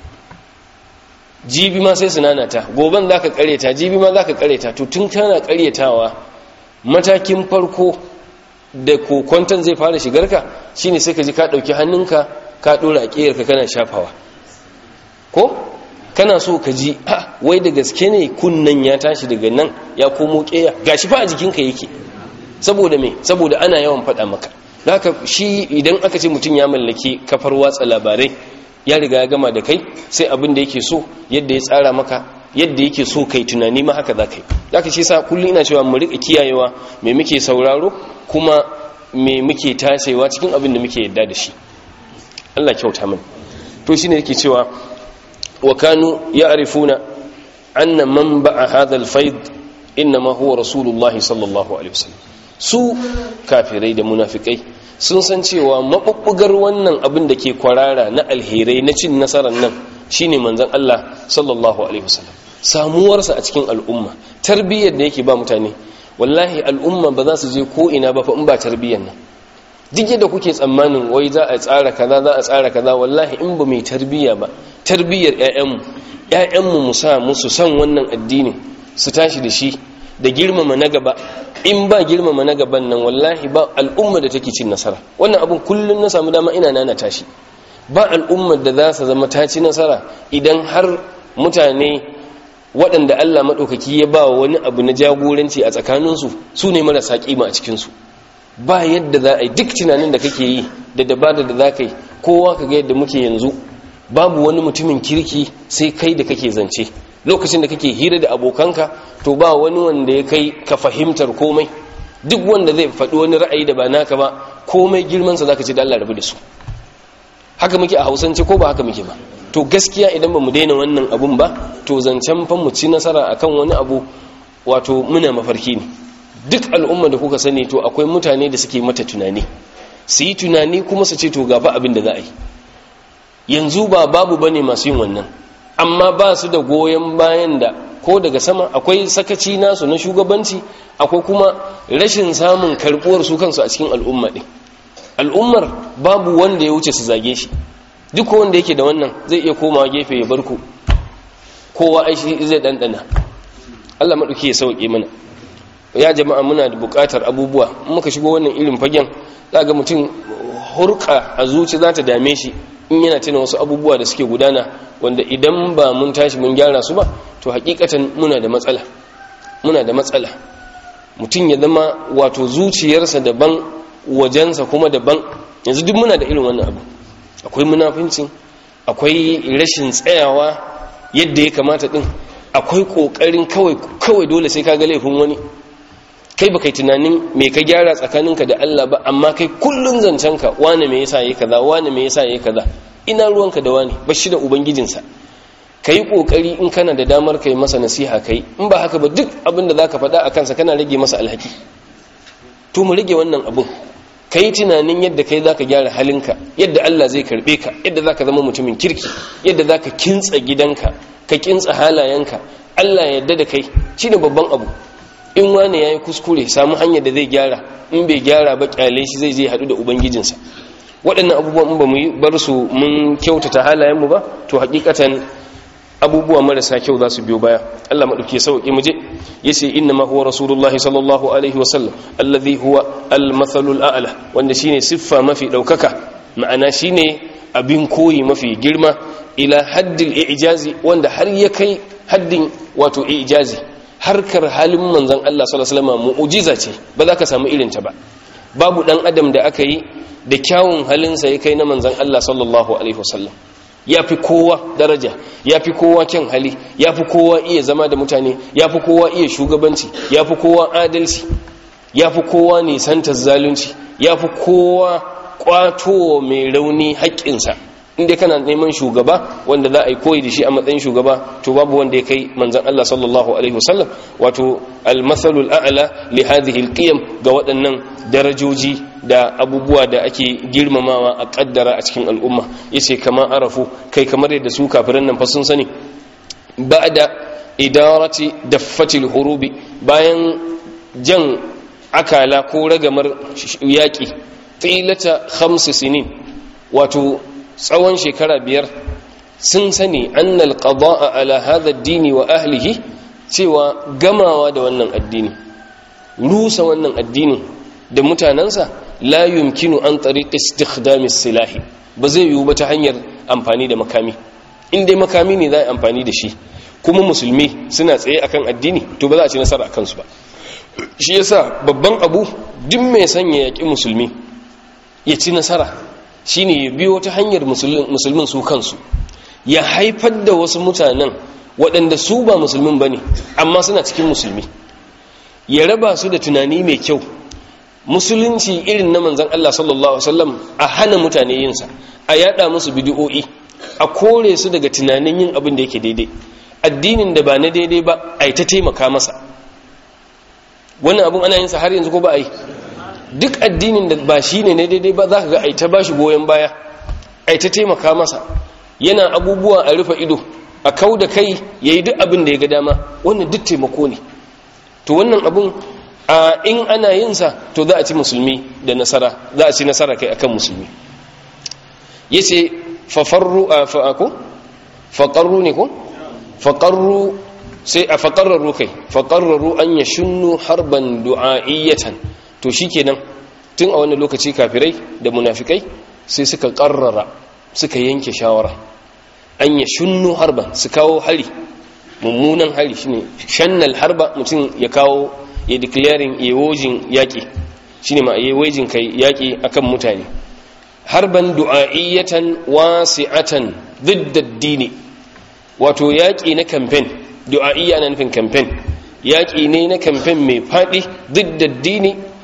Speaker 1: jibi ma sai su nanata goben za ka ƙareta jibi ma za ka ƙareta to tun kana ƙaretawa matakin farko da kokwanton zai fara shigarka shine sai ka ji ka ɗauki hannunka ka ɗora a ƙeyarka kana shafawa ko kana so ka ji a wai da gaske ne kunnan ya tashi daga nan ya komo ƙeya gashi fa a jikinka yake saboda me saboda ana yawan faɗa maka haka shi idan aka ce mutum ya mallaki kafar watsa labarai ya riga ya gama da kai sai abin da yake so yadda ya tsara maka yadda yake so kai tunani ma haka za ka yi haka shi sa kullum ina cewa mu riƙa kiyayewa me muke sauraro kuma me muke tashewa cikin abin da muke yadda da shi Allah kyauta min to shine yake cewa wa kanu ya'rifuna anna man ba'a hadha al-fayd inma huwa rasulullahi sallallahu alaihi wasallam su kafirai da munafikai sun san cewa mabubbugar wannan abin da ke kwarara na alherai na cin nasarar nan shine manzon Allah sallallahu alaihi wasallam samuwarsa a cikin al'umma tarbiyyar da yake ba mutane wallahi al'umma ba za su je ko ina ba fa in ba tarbiyyar nan duk yadda kuke tsammanin wai za a tsara kaza za a tsara kaza wallahi in ba mai tarbiyya ba tarbiyyar ƴaƴanmu ƴaƴanmu mu sa musu san wannan addinin su tashi da shi da girmama na gaba in ba girmama na gaban nan wallahi ba al'umma da take cin nasara wannan abun kullun na samu dama ina nana tashi ba al'ummar da za su zama ta ci nasara idan har mutane waɗanda Allah maɗaukaki ya ba wani abu na jagoranci a tsakaninsu su ne marasa ƙima a cikinsu ba yadda za a yi duk tunanin da kake yi da dabada da za ka yi kowa ka ga yadda muke yanzu babu wani mutumin kirki sai kai da kake zance lokacin da kake hira da abokanka to ba wani wanda ya kai ka fahimtar komai duk wanda zai faɗi wani ra'ayi da ba naka ba komai girmansa za ka ce da Allah rabu da su haka muke a hausance ko ba haka muke ba to gaskiya idan ba mu daina wannan abun ba to zancen fan mu ci nasara akan wani abu wato muna mafarki ne duk al'umma da kuka sani to akwai mutane da suke mata tunani su yi tunani kuma su ce to gaba abin da za a yi yanzu ba babu bane masu yin wannan amma ba su da goyon bayan da ko daga sama akwai sakaci nasu na shugabanci akwai kuma rashin samun karbuwar su kansu a cikin al'umma ɗin al'ummar babu wanda ya wuce su zage shi duk wanda yake da wannan zai iya komawa gefe ya barku kowa aishi zai ɗanɗana allah maɗauki ya sauƙi mana ya jama'a muna da buƙatar abubuwa muka shigo wannan irin fagen za ga mutum hurka a zuci za ta dame shi in yana tuna wasu abubuwa da suke gudana wanda idan ba mun tashi mun gyara su ba to hakikatan muna da matsala muna da matsala mutum ya zama wato zuciyarsa daban wajensa kuma daban yanzu duk muna da irin wannan abu akwai munafincin akwai rashin tsayawa yadda ya kamata din akwai kokarin kawai kawai dole sai ka ga laifin wani kai baka yi tunanin me ka gyara tsakaninka da Allah ba amma kai kullun zancenka wane me yasa yayi kaza wane me yasa yayi kaza ina ruwanka da wani bashi da ubangijinsa kai kokari in kana da damar kai masa nasiha kai in ba haka ba duk abin da zaka faɗa a kansa kana rage masa alhaki to mu rage wannan abun kai tunanin yadda kai zaka gyara halinka yadda Allah zai karbe ka yadda zaka zama mutumin kirki yadda zaka kintsa gidanka ka kintsa halayenka Allah ya yarda da kai shine babban abu in wani ya yi kuskure samu hanyar da zai gyara in bai gyara ba kyale shi zai zai haɗu da ubangijinsa waɗannan abubuwan in ba mu yi bar su mun kyautata halayenmu ba to hakikatan abubuwa marasa kyau za su biyo baya Allah maɗauki sauƙi mu je ya ce inna ma huwa rasulullahi sallallahu alaihi wasallam alladhi huwa al-mathalul a'la wanda shine siffa mafi ɗaukaka ma'ana shine abin koyi mafi girma ila haddil ijazi wanda har ya kai haddin wato ijazi harkar halin manzan Allah sallallahu alaihi wasallam mu'jiza ce ba za ka samu irin ta ba babu dan adam da aka yi da kyawun halinsa ya kai na manzan Allah sallallahu alaihi wasallam ya fi kowa daraja ya fi kowa kyan hali ya fi kowa iya zama da mutane ya fi kowa iya shugabanci ya fi kowa adalci ya fi kowa nisantar zalunci ya fi kowa kwato mai rauni haƙƙinsa inda kana neman shugaba wanda za a yi koyi da shi a matsayin shugaba to babu wanda ya kai manzan Allah sallallahu alaihi wasallam wato al-mathalul a'la li hadhihi al-qiyam ga waɗannan darajoji da abubuwa da ake girmamawa a kaddara a cikin al'umma yace kama arafu kai kamar yadda su kafiran nan fa sun sani ba'da idarati daffatil hurubi bayan jan akala ko ragamar yaƙi tsilata khamsu sinin wato tsawon shekara biyar sun sani annal qada'a ala hadha ad-dini wa ahlihi cewa gamawa da wannan addini rusa wannan addinin da mutanansa la yumkinu an tariq istikhdam silahi ba zai yiwu ba ta hanyar amfani da makami in dai makami ne za a amfani da shi kuma musulmi suna tsaye akan addini to ba za a ci nasara akan su ba shi yasa babban abu duk mai sanya yaƙi musulmi ya ci nasara shine ya biyo ta hanyar musulmin su kansu ya haifar da wasu mutanen waɗanda su ba musulmin ba ne amma suna cikin musulmi ya raba su da tunani mai kyau musulunci irin na manzan Allah sallallahu Alaihi a hana mutane yinsa a yada musu bidiyo'i a kore su daga tunanin yin abin da yake daidai addinin da ba na daidai ba a yi ta taimaka masa wannan abin ana yinsa har yanzu ko ba a yi duk addinin da ba shi ne na daidai ba za ka ga a yi ta ba shi goyon baya a yi ta taimaka masa yana abubuwa a rufe ido a kau da kai ya yi duk abin da ya ga dama wannan duk taimako ne to wannan abin a in ana yinsa to za a ci musulmi da nasara za a ci nasara kai akan musulmi ya ce fafarru a fa'ako faƙarru ne ko faƙarru sai a faƙararru kai faƙararru an ya shunnu harban du'a'iyyatan to shi kenan tun a wani lokaci kafirai da munafikai sai suka ƙarrara suka yanke shawara an ya shunnu harban su kawo hari mummunan hari shine shannal harba mutum ya kawo ya declaring yawojin yaƙi shine ma yawojin kai yaƙi akan mutane harban du'a'iyyatan wasi'atan didda dini wato yaƙi na campaign du'a'iyya na nufin campaign yaƙi ne na campaign mai faɗi didda dini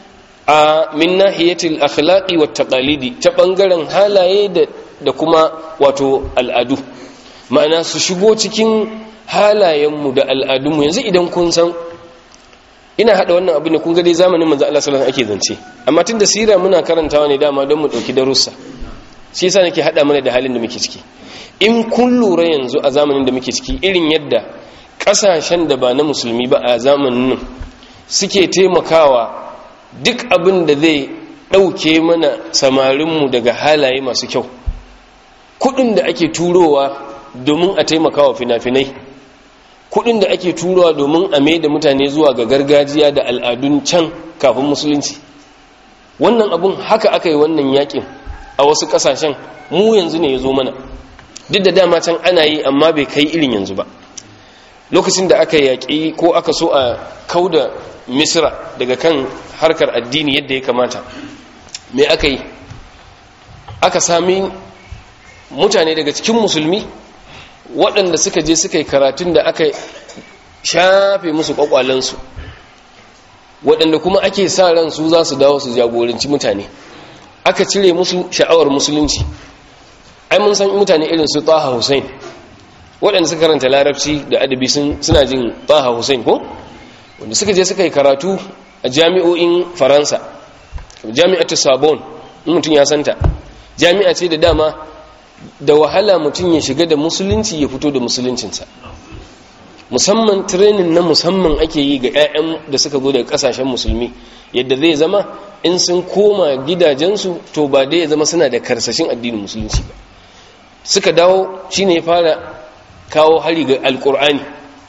Speaker 1: a min nahiyatil akhlaqi wat taqalidi ta bangaren halaye da da kuma wato al'adu ma'ana su shigo cikin halayenmu da al'adunmu yanzu idan kun san ina hada wannan abu ne kun ga dai zamanin manzo Allah sallallahu alaihi wasallam ake zance amma tunda sira muna karantawa ne dama don mu dauki darussa shi yasa nake hada mana da halin da muke ciki in kun lura yanzu a zamanin da muke ciki irin yadda kasashen da ba na musulmi ba a zamanin nan suke taimakawa duk abin da zai dauke mana samarinmu daga halaye masu kyau kudin da ake turowa domin a taimakawa fina-finai kudin da ake turowa domin a mai da mutane zuwa ga gargajiya da al'adun can kafin musulunci wannan abun haka aka yi wannan yakin a wasu kasashen mu yanzu ne ya zo mana duk da dama can ana yi amma bai kai irin yanzu ba lokacin da aka yaƙi ko aka so a kauda misra daga kan harkar addini yadda ya kamata me aka yi aka sami mutane daga cikin musulmi waɗanda suka je suka yi karatun da aka shafe musu ƙwaƙwalensu waɗanda kuma ake sa ran su za su dawo su jagoranci mutane aka cire musu sha'awar musulunci ai mun san mutane irin su taha hussein waɗanda suka karanta larabci da adabi suna jin taha hussein ko wanda suka je suka yi karatu a jami'o'in faransa jami'atu sabon mutum ya santa jami'a ce da dama da wahala mutum ya shiga da musulunci ya fito da musuluncinsa musamman training na musamman ake yi ga 'ya'yan da suka zo daga kasashen musulmi yadda zai zama in sun koma gidajensu to ba dai ya zama suna da karsashin addinin musulunci ba suka dawo shine ya fara kawo hari ga alkur'ani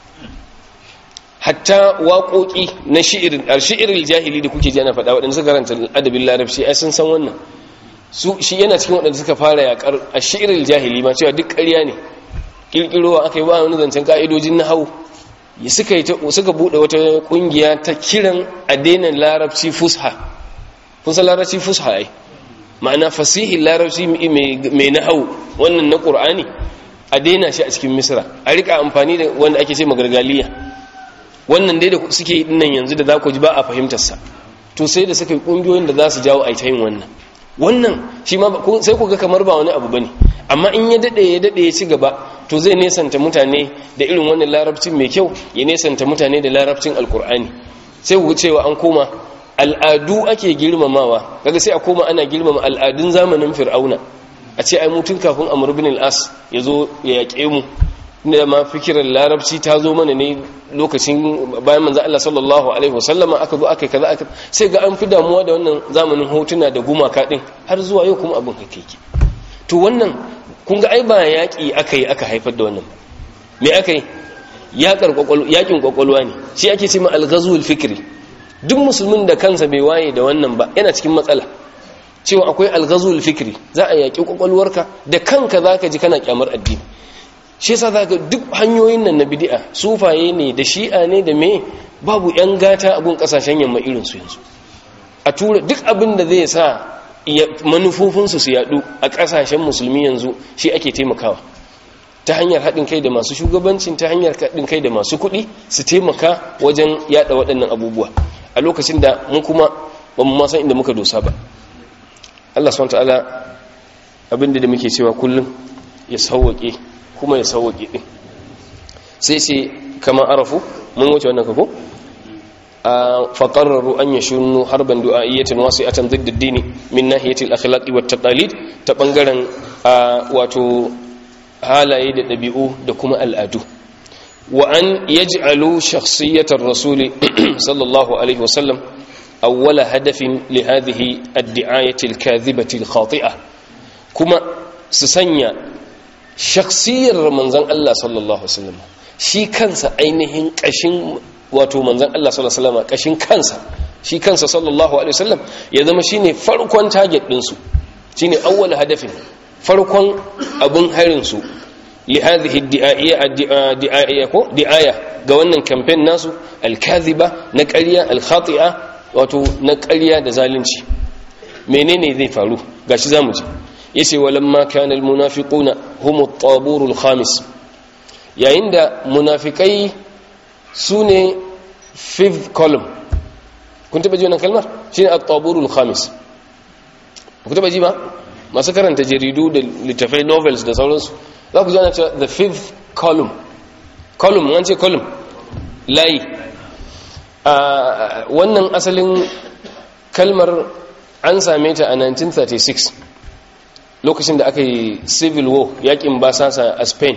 Speaker 1: hatta waƙoƙi na shi'irin shi'irin jahili da kuke jana faɗa waɗanda suka karanta adabin larabci ai sun san wannan su shi yana cikin waɗanda suka fara yaƙar a shi'irin jahili ma cewa duk ƙarya ne ƙirƙirowa aka yi ba wani zancen ƙa'idojin na hau suka yi suka buɗe wata ƙungiya ta kiran a daina larabci fusha kun san larabci fusha ai ma'ana fasihin larabci mai na hau wannan na ƙur'ani a daina shi a cikin misra a rika amfani da wanda ake ce magargaliya wannan dai da suke yi nan yanzu da za ku ji ba a fahimtarsa to sai da suka yi ƙungiyoyin da za su jawo a yin wannan wannan shi ma sai ku ga kamar ba wani abu bane amma in ya dade ya dade ya ci gaba to zai nesanta mutane da irin wannan larabcin mai kyau ya nesanta mutane da larabcin alkur'ani sai ku cewa an koma al'adu ake girmamawa kaga sai a koma ana girmama al'adun zamanin fir'auna a ce ai mutun kafin amr bin al-as ya zo ya yaƙe mu da ma fikirar larabci ta zo mana ne lokacin bayan manzo Allah sallallahu alaihi wasallama aka zo aka kaza aka sai ga an fi damuwa da wannan zamanin hotuna da gumaka din har zuwa yau kuma abin hakiki to wannan kun ga ai ba yaki aka yi aka haifar da wannan me aka yi yaƙar kwakwalwa yakin kwakwalwa ne shi ake cewa al-ghazwul fikri duk musulmin da kansa bai waye da wannan ba yana cikin matsala cewa akwai al-ghazwul fikri za a yaki kwakwalwarka da kanka zaka ji kana kyamar addini shi yasa zaka duk hanyoyin nan na bid'a sufaye ne da shi'a ne da me babu yan gata a gun kasashen yamma irin su yanzu a tura duk abin da zai sa manufofin su su yadu a kasashen musulmi yanzu shi ake taimakawa ta hanyar haɗin kai da masu shugabancin ta hanyar haɗin kai da masu kuɗi su taimaka wajen yada waɗannan abubuwa a lokacin da mu kuma ba mu san inda muka dosa ba Allah subhanahu wa ta'ala abinda da muke cewa kullum ya sauwake kuma ya sauwaƙe ɗin sai sai kama arafu mun wuce wannan kako a faƙararru an yi shunu harban du'a'iyyatin wasu atan ziddin dini min nahiyatil akhlaqi wat taqalid ta bangaren wato halaye da ɗabi'u da kuma al'adu wa an yaj'alu shakhsiyatar rasuli sallallahu alaihi wasallam awwala hadafin li hadhihi ad-di'ayati al-kadhibati al-khati'ah kuma su sanya shaksiyar manzan Allah sallallahu Alaihi wasallam shi kansa ainihin kashin wato manzan Allah sallallahu Alaihi wasallam kashin kansa shi kansa sallallahu Alaihi wasallam ya zama shine farkon target ɗinsu shine awwal hadafin farkon abin harinsu li hadhihi di'aya ko di'aya ga wannan campaign nasu al-kadhiba na ƙarya al-khati'a wato na ƙarya da zalunci menene zai faru gashi zamu ji yace walamma kana almunafiquna hum at-tabur al-khamis yayin da munafikai sune fifth column kun taba ji wannan kalmar shine at-taburul khamis ku taba ji ba masu karanta jaridu da littafai novels da sauransu za ku ji ana cewa the fifth column column an ce column layi wannan asalin kalmar an same ta a 1936 lokacin da aka yi civil war yakin basasa a spain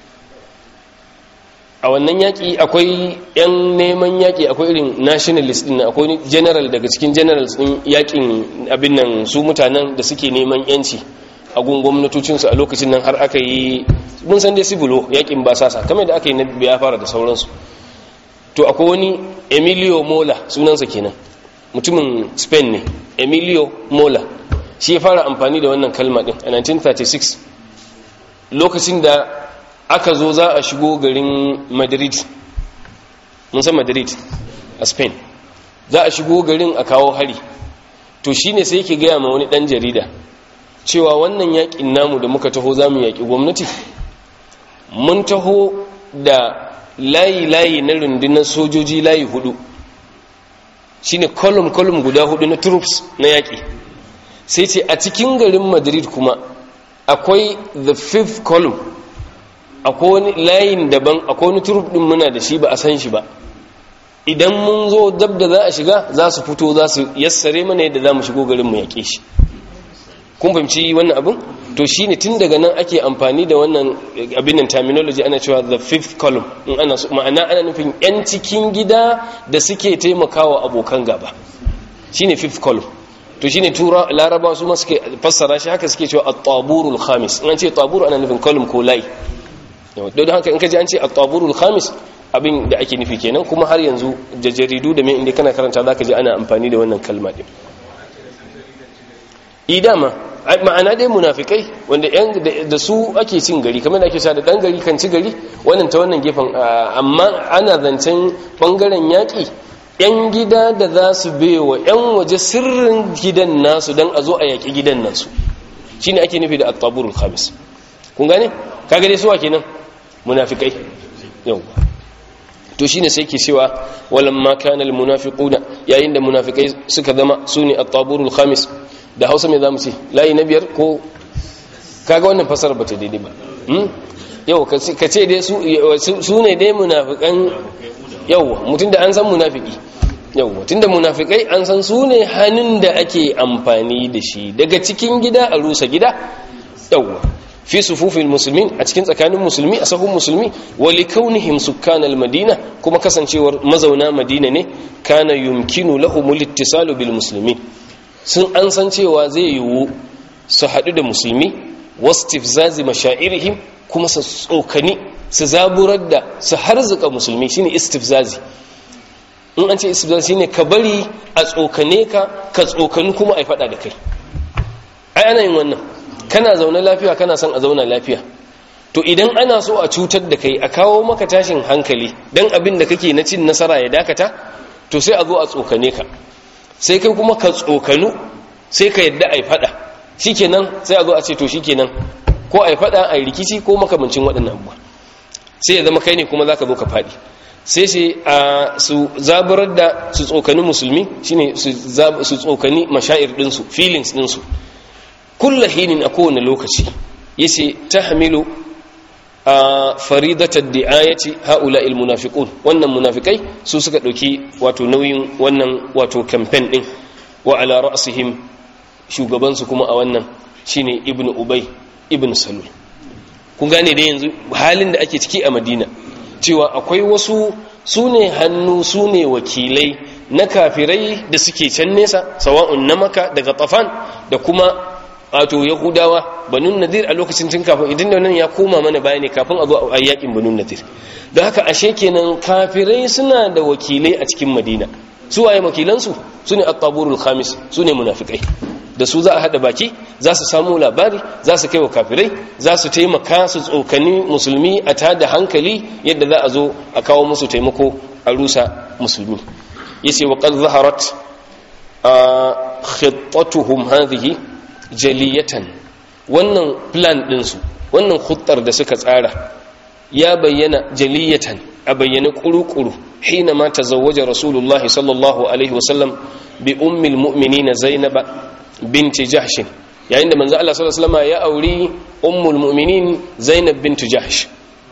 Speaker 1: a wannan yaƙi akwai 'yan neman yaƙi akwai irin nationalist din akwai general daga cikin generals din yaƙin abin nan su mutanen da suke neman yanci a gun gwamnatocinsu a lokacin nan har aka yi mun san dai civil war yaƙin basasa kamar da aka yi na biya fara da sauransu to akwai wani emilio mola sunansa kenan mutumin spain ne emilio mola shi ya fara amfani da wannan kalma din a 1936 lokacin da aka zo za a shigo garin madrid mun san madrid a spain za a shigo garin a kawo hari to shine sai yake gaya ma wani dan jarida cewa wannan yakin namu da muka taho za mu yaki gwamnati mun taho da layi-layi na rundunar sojoji layi hudu shine kolum-kolum guda hudu na troops na yaƙi sai ce a cikin garin madrid kuma akwai the fifth column akwai wani layin daban akwai wani troop din muna da shi ba a san shi ba idan mun zo dab da za a shiga za su fito za su yassare mana yadda za mu shigo garin mu yaƙe shi kun fahimci wannan abin to shine tun daga nan ake amfani da wannan abin nan terminology ana cewa the fifth column in ana ma'ana ana nufin yan cikin gida da suke taimakawa abokan gaba shine fifth column to shine tura laraba su ma suke fassara shi haka suke cewa at-taburul khamis in an ce tabur ana nufin column ko line don haka in ka ji an ce at-taburul khamis abin da ake nufi kenan kuma har yanzu da jaridu da mai inda kana karanta zaka ji ana amfani da wannan kalma din idama ma'ana dai munafikai wanda yan da su ake cin gari kamar da ake sha da dan gari kan ci gari wannan ta wannan gefen amma ana zancen bangaren yaki yan gida da za su wa yan waje sirrin gidan nasu dan a zo a yaki gidan nasu shine ake nufi da at-taburul khamis kun gane kaga dai suwa kenan munafikai yau to shine sai ke cewa walamma kana al-munafiquna yayin da munafikai suka zama sune at-taburul khamis da hausa mai zamu ce layi na biyar ko kaga wannan fasara ba ta daidai ba yau ka ce dai su ne dai munafikan yau mutum da an san munafiki yau mutum da munafikai an san su ne hannun da ake amfani da shi daga cikin gida a rusa gida yau fi sufufin musulmin a cikin tsakanin musulmi a sahun musulmi wali kaunihim sukkanal madina kuma kasancewar mazauna madina ne kana yumkinu lahumul ittisalu bil muslimin sun an san cewa zai yiwu su haɗu da musulmi wastifzazi mashairihim kuma su tsokani su zaburar da su harzuka musulmi shine istifzazi in an ce istifzazi shine ka bari a tsokane ka ka tsokani kuma a faɗa da kai ai ana yin wannan kana zaune lafiya kana son a zauna lafiya to idan ana so a cutar da kai a kawo maka tashin hankali dan abin da kake na cin nasara ya dakata to sai a zo a tsokane ka sai kai kuma ka tsokanu sai ka yadda a yi fada shikenan sai a zo a ce to shikenan ko a yi fada a yi rikici ko makamancin waɗannan abuwa sai ya zama kai ne kuma za ka zo ka faɗi sai sai a su zaburar da su tsokani musulmi shine su tsokani mashair ɗinsu feelings ɗinsu kulla hinin a kowane lokaci yace ta hamilu a faridatar di'ayati haula il munafiqun wannan munafikai su suka dauki wato nauyin wannan wato campaign din wa ala ra'sihim shugaban su kuma a wannan shine ibnu ubay ibnu salul kun gane da yanzu halin da ake ciki a madina cewa akwai wasu sune hannu sune wakilai na kafirai da suke can nesa sawa'un na maka daga tafan da kuma wato yahudawa banun nadir a lokacin tun kafin idan da nan ya koma mana baya ne kafin a zo a yakin banun nadir don haka ashe kenan kafirai suna da wakilai a cikin madina su waye wakilansu su ne at-taburul khamis su ne munafikai da su za a hada baki za su samu labari za su kai wa kafirai za su taimaka su tsokani musulmi a tada hankali yadda za a zo a kawo musu taimako a rusa musulmi yace wa qad zaharat khittatuhum hadhihi jaliyatan wannan plan ɗinsu wannan huttar da suka tsara ya bayyana jaliyatan a bayyana ƙuru-ƙuru حينما تزوج رسول الله صلى الله عليه وسلم بأم المؤمنين زينب بنت جحش يعني عندما منزل الله صلى الله عليه وسلم يا أولي أم المؤمنين زينب بنت جحش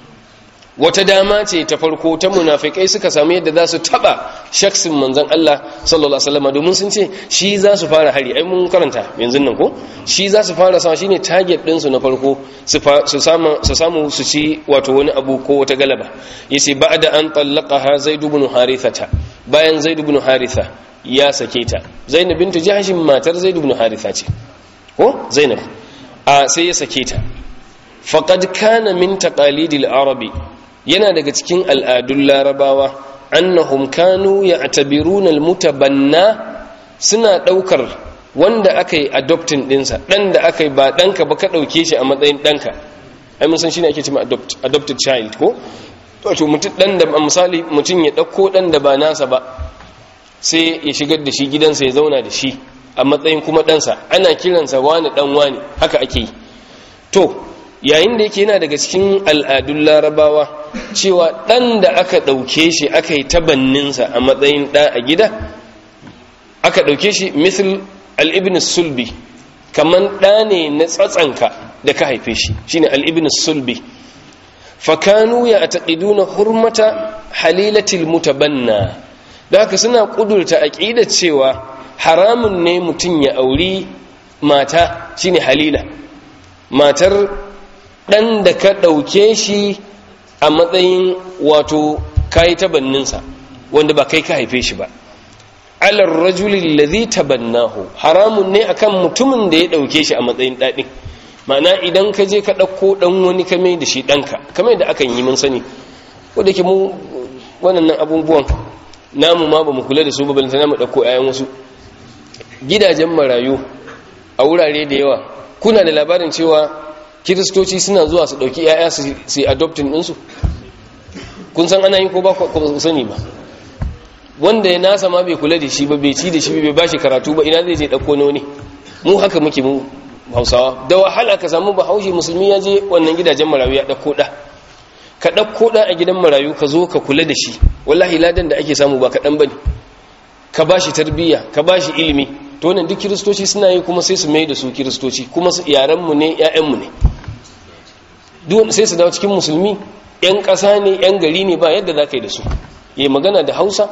Speaker 1: wata dama ce ta farko ta munafikai suka samu yadda za su taba shaksin manzon Allah sallallahu alaihi wasallam domin sun ce shi za su fara hari ai mun karanta yanzu nan ko shi za su fara sama shine target din su na farko su samu su samu su ci wato wani abu ko wata galaba yace ba'da an tallaqaha zaid ibn harithata bayan zaid ibn haritha ya sake ta zainab bintu jahsh matar zaid ibn haritha ce ko zainab a sai ya sake ta faqad kana min taqalidil arabi yana daga cikin al'adun larabawa annahum kanu ya'tabiruna almutabanna suna daukar wanda aka yi adoptin dinsa dan da aka yi ba danka ba ka dauke shi a matsayin danka ai mun san shine ake cewa adopt adopted child ko wato mutum dan da misali mutum ya dauko dan da ba nasa ba sai ya shigar da shi gidansa ya zauna da shi a matsayin kuma ɗansa ana kiransa wani ɗan wani haka ake yi to yayin da yake yana daga cikin al'adun larabawa cewa ɗan da aka ɗauke shi aka yi tabanninsa a matsayin ɗa a gida aka ɗauke shi misal al'ibin sulbi kamar ɗa ne na tsatsanka da ka haife shi shine al'ibin sulbi fakanu ya a taƙiduna hurmata halilatil mutabanna da haka suna ƙudurta aƙidar cewa haramun ne mutum ya auri mata shine halila matar ɗan da ka ɗauke shi a matsayin wato kayi tabanninsa wanda ba kai ka haife shi ba alar rajulin lazi tabannahu haramun ne akan mutumin da ya ɗauke shi a matsayin daɗin ma'ana idan ka je ka ɗauko ɗan wani kame da shi ɗanka kame da akan yi mun sani wadda ke mu waɗannan abubuwan namu ma ba mu kula da su ba balanta namu ɗauko 'ya'yan wasu gidajen marayu a wurare da yawa kuna da labarin cewa kiristoci suna zuwa su ɗauki 'ya'ya su yi adoptin ɗinsu kun san ana yi ko ba ku sani ba wanda ya nasa ma bai kula da shi ba bai ci da shi bai ba shi karatu ba ina zai je ɗauko na wani mu haka muke mu hausawa da wahala ka samu bahaushe musulmi ya je wannan gidajen marayu ya ɗauko ɗa ka ɗauko ɗa a gidan marayu ka zo ka kula da shi wallahi ladan da ake samu ba kaɗan ba ne ka ba shi tarbiyya ka ba shi ilimi to wannan duk kiristoci suna yi kuma sai su mai da su kiristoci kuma yaranmu ne 'ya'yanmu ne sai su dawo cikin musulmi 'yan ƙasa ne 'yan gari ne ba yadda za ka yi da su yi magana da hausa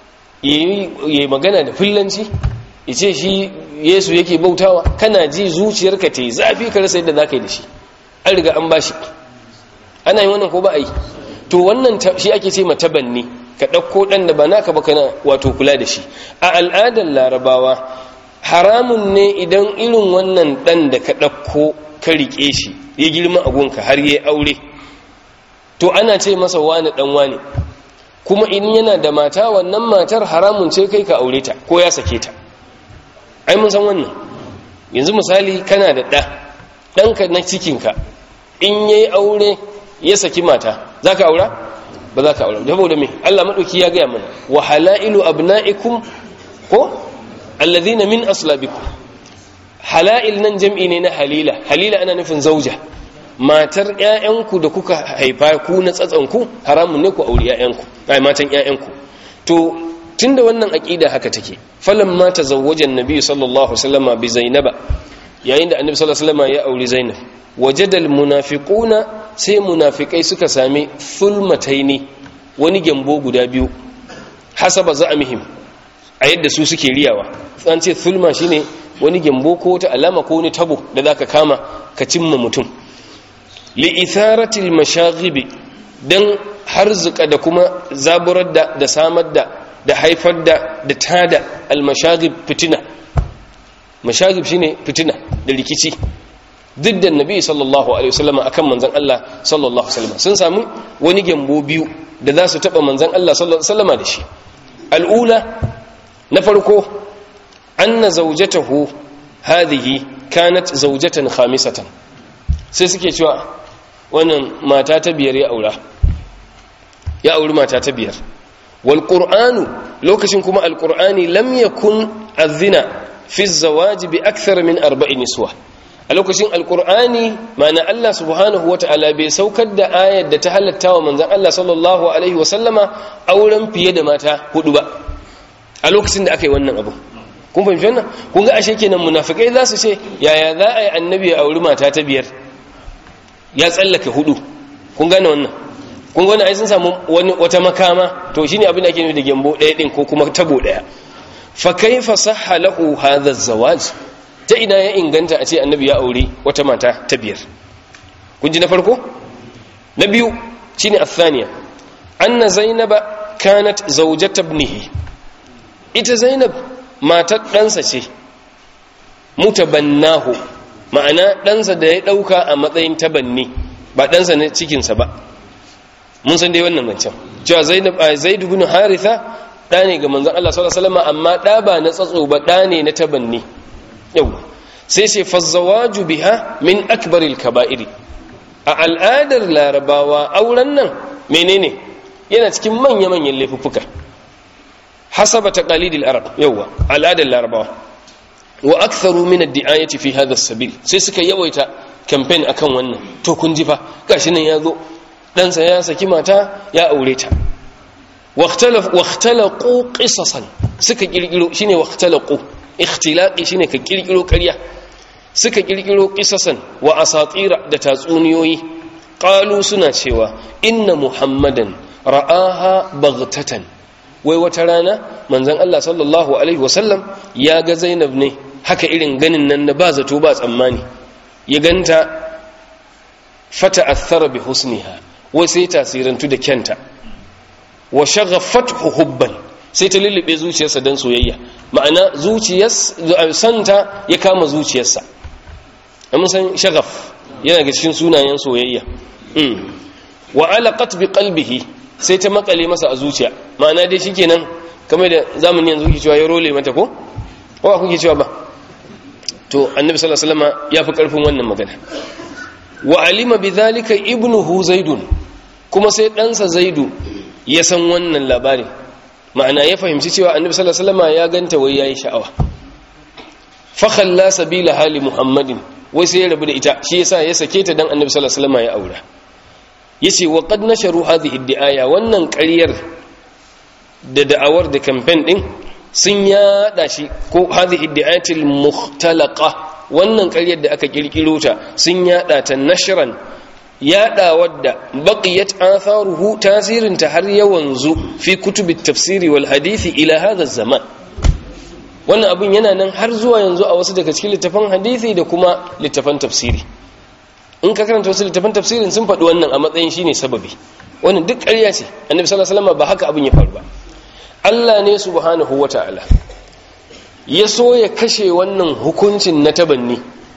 Speaker 1: yi magana da fillanci ya ce shi yesu yake bautawa kana ji zuciyarka ta yi zafi ka rasa yadda za ka yi da shi an riga an ba shi ana yi wannan ko ba a yi to wannan shi ake ce matabanni ka ɗauko ɗan da ba naka ba kana wato kula da shi a al'adar larabawa haramun ne idan irin wannan ɗan da ka ɗauko ka riƙe shi ya girma a gunka har ya aure to ana ce masa wani ɗan wani kuma in yana da mata wannan matar haramun ce kai ka aure ta ko ya sake ta ai mun san wannan yanzu misali kana da ɗa ɗanka na cikinka in ya yi aure ya saki mata za ka aura ba za ka aura saboda me Allah maɗauki ya gaya mana wa halailu abna'ikum ko alladhina min aslabikum halail nan jam'i ne na halila halila ana nufin zauja matar ƴaƴanku da kuka haifa ku na tsatsanku haramun ne ku auri ƴaƴanku ai matan ƴaƴanku to tunda wannan aqida haka take falamma tazawwaja annabi sallallahu alaihi wasallam bi zainaba yayin da annabi sallallahu alaihi wasallam ya auri zainab wajada almunafiquna sai munafikai suka sami fulmataini wani gyambo guda biyu hasaba za'amihim a yadda su suke riyawa an ce fulma shine wani gyambo ko wata alama ko wani tabo da zaka kama ka cimma mutum li itharatil mashaghibi dan harzuka da kuma zaburar da da samar da da haifar da da tada al mashaghib fitina mashaghib shine fitina da rikici duk da nabi sallallahu alaihi wasallam akan manzon Allah sallallahu alaihi wasallam sun samu wani gyambo biyu da za su taba manzon Allah sallallahu alaihi wasallam da shi al'ula na farko anna zawjatahu hadhihi kanat zawjatan khamisatan sai suke cewa wannan mata ta biyar ya aura ya auri mata ta biyar wal qur'anu lokacin kuma al qur'ani lam yakun azina fi az-zawaj bi akthar min arba'in niswa a lokacin alkur'ani ma'ana Allah subhanahu wata'ala bai saukar da ayar da ta halatta wa manzon Allah sallallahu alaihi wa sallama auren fiye da mata hudu ba a lokacin da aka yi wannan abu kun fahimci wannan kun ga ashe kenan munafikai za su ce yaya za a yi annabi ya auri mata ta biyar ya tsallake hudu kun gane wannan kun gane ai sun samu wani wata makama to shine abin da ake nufi da gembo ɗaya din ko kuma tabo ɗaya fa kaifa sahha lahu hadha az-zawaj ta ina ya inganta a ce annabi ya aure wata mata ta biyar kun ji na farko na biyu shine athaniya anna zainaba kanat zawjat ibnihi ita zainab matar ɗansa ce mutabannahu ma'ana ɗansa da ya ɗauka a matsayin tabanni ba ɗansa na cikinsa ba mun san dai wannan wancan cewa zainab a zaidu bin haritha ɗa ne ga manzon Allah sallallahu alaihi wasallam amma ɗa ba na tsatso ba ɗa ne na tabanni yau sai ce fazzawaju biha min akbaril kaba'iri a al'adar larabawa auren nan menene yana cikin manya-manyan laifuffuka hasaba taqalidil arab yawa al'adar larabawa wa aktharu min ad-di'ayati fi hadha as-sabil sai suka yawaita campaign akan wannan to kun ji fa gashi nan yazo dan sa ya saki mata ya aure ta waqtalaf waqtalaqu qisasan suka kirkiro shine waqtalaqu ikhtilaqi shine ka kirkiro ƙarya suka kirkiro qisasan wa asatira da tatsuniyoyi qalu suna cewa inna muhammadan ra'aha baghtatan wai wata rana manzon Allah sallallahu alaihi wasallam ya ga Zainab ne haka irin ganin nan na ba zato ba tsammani ya ganta fata athara bi husniha wai sai tasirantu da kyanta wa shaghafathu hubban sai ta lullube zuciyarsa dan soyayya ma'ana zuciyarsa santa ya kama zuciyarsa amma san shaghaf yana ga cikin sunayen soyayya wa alaqat bi qalbihi sai ta makale masa a zuciya ma'ana dai shikenan kamar da zamani yanzu kuke cewa ya role mata ko ko ba kuke cewa ba to annabi sallallahu alaihi wasallam ya fi karfin wannan magana wa alima bidhalika ibnuhu zaidun kuma sai ɗansa zaidu ya san wannan labarin ma'ana ya fahimci cewa annabi sallallahu alaihi wasallam ya ganta wai yayi sha'awa fa khalla sabila hali muhammadin wai sai ya rabu da ita shi yasa ya sake ta dan annabi sallallahu alaihi wasallam ya aura yace wa qad nasharu hadhihi ad-di'aya wannan ƙaryar da da'awar da campaign din sun yada shi ko hadhihi ad-di'ayatil mukhtalaqa wannan ƙaryar da aka kirkiro ta sun yada ta nashran yada wadda baqiyat atharuhu tasirin ta har yawanzu fi kutubit tafsiri wal hadisi ila hadha zaman wannan abin yana nan har zuwa yanzu a wasu daga cikin littafan hadisi da kuma littafan tafsiri in ka karanta wasu littafan tafsirin sun faɗi wannan a matsayin shine sababi wannan duk ƙarya ce annabi sallallahu alaihi wasallam ba haka abin ya faru ba Allah ne subhanahu wataala ya so ya kashe wannan hukuncin na tabanni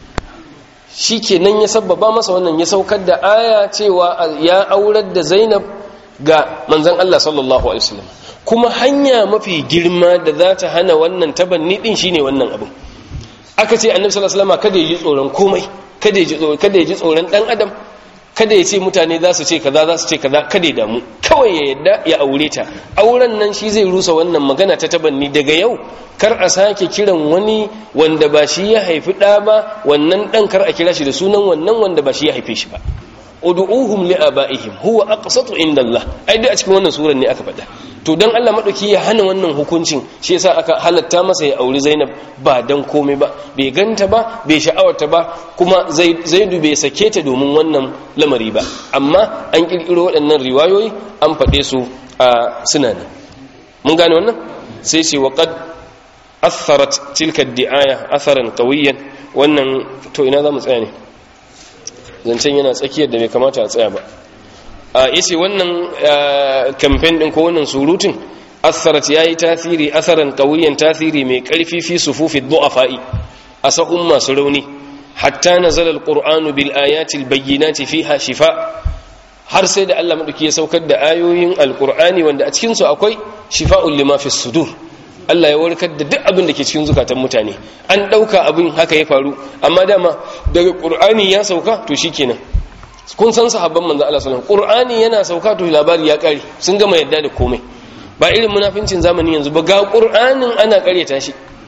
Speaker 1: shikenan ya sabbaba masa wannan ya saukar da aya cewa ya aurar da Zainab ga manzon Allah sallallahu alaihi wasallam kuma hanya mafi girma da za ta hana wannan tabanni din shine wannan abin aka ce annabi sallallahu alaihi wasallam kada ya ji tsoron komai kada ya ji tsoron kada ya ji tsoron dan adam kada ya ce mutane za su ce kaza za su ce kaza kada ya damu kawai ya yadda ya aure ta auren nan shi zai rusa wannan magana ta tabanni daga yau kar a sake kiran wani wanda ba shi ya haifi ɗa ba wannan ɗan kar a kira shi da sunan wannan wanda ba shi ya haife shi ba ud'uhum li abaihim huwa aqsatu inda Allah ai dai a cikin wannan surar ne aka faɗa to dan Allah madauki ya hana wannan hukuncin shi yasa aka halatta masa ya auri Zainab ba dan komai ba bai ganta ba bai sha'awarta ba kuma Zaidu bai sake ta domin wannan lamari ba amma an kirkiro waɗannan riwayoyi an faɗe su a suna ne mun gane wannan sai ce wa qad atharat tilka ad-di'aya atharan qawiyan wannan to ina zamu tsaya ne zancen yana tsakiyar da bai kamata a tsaya ba a yace wannan campaign din ko wannan surutun atharat yayi tasiri asaran qawiyan tasiri mai karfi fi sufufi du'afa'i a sahun masu rauni hatta nazala alqur'anu bil ayati albayyinati fiha shifa har sai da Allah madauki ya saukar da ayoyin alqur'ani wanda a cikin su akwai shifa'un lima fi sudur Allah ya warkar da duk abin da ke cikin zukatan mutane an ɗauka abin haka ya faru amma dama daga ƙur'ani ya sauka to shi kenan kun san sahabban manzo Allah sallallahu alaihi ƙur'ani yana sauka to labari ya ƙare sun gama yadda da komai ba irin munafincin zamani yanzu ba ga ƙur'anin ana ƙaryata shi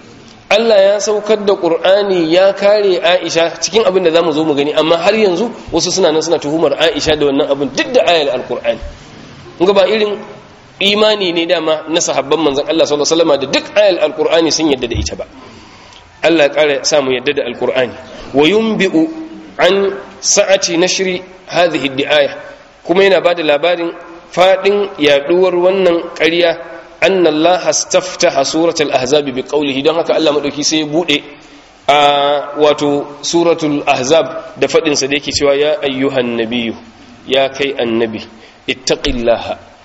Speaker 1: Allah ya saukar da Qur'ani ya kare Aisha cikin abin da zamu zo mu gani amma har yanzu wasu suna nan suna tuhumar Aisha da wannan abin duk da ayar al-Qur'ani kun ba irin imani ne dama na sahabban manzon Allah sallallahu alaihi wasallam da duk ayar al-Qur'ani sun yadda da ita ba Allah ya kare sa mu yadda da al-Qur'ani wa yunbi'u an sa'ati nashri hadhihi ad-di'aya kuma yana bada labarin fadin yaduwar wannan ƙarya أن الله استفتح سورة الأحزاب بقوله دون هكا الله مدوكي سي بودي واتو سورة الأحزاب دفدن سديكي سوا يا أيها النبي يا كي النبي اتق الله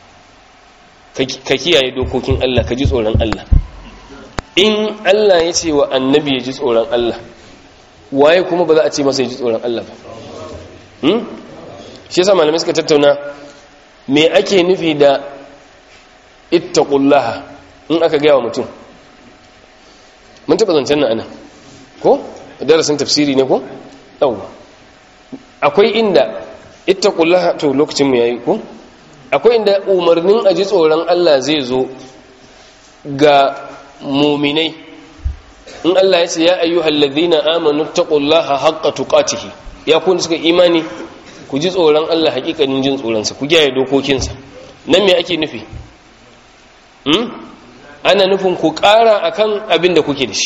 Speaker 1: كي يا دوكوكين الله كجي tsoron Allah in Allah ya ce wa annabi ya ji tsoron Allah waye kuma ba za a ce masa ya ji tsoron Allah ba shi yasa malamai suka tattauna me ake nufi da ittaqullaha in aka gaya wa mutum mun taba zancen nan anan ko darasin tafsiri ne ko yawa akwai inda ittaqullaha to lokacin mu yayi ko akwai inda umarnin aji tsoron Allah zai zo ga mu'minai in Allah ya ce ya ayyuhal ladhina amanu taqullaha haqqa tuqatih ya kun suka imani ku ji tsoron Allah hakikanin jin tsoron sa ku kiyaye dokokinsa nan me ake nufi ana nufin ku ƙara akan abin da kuke da shi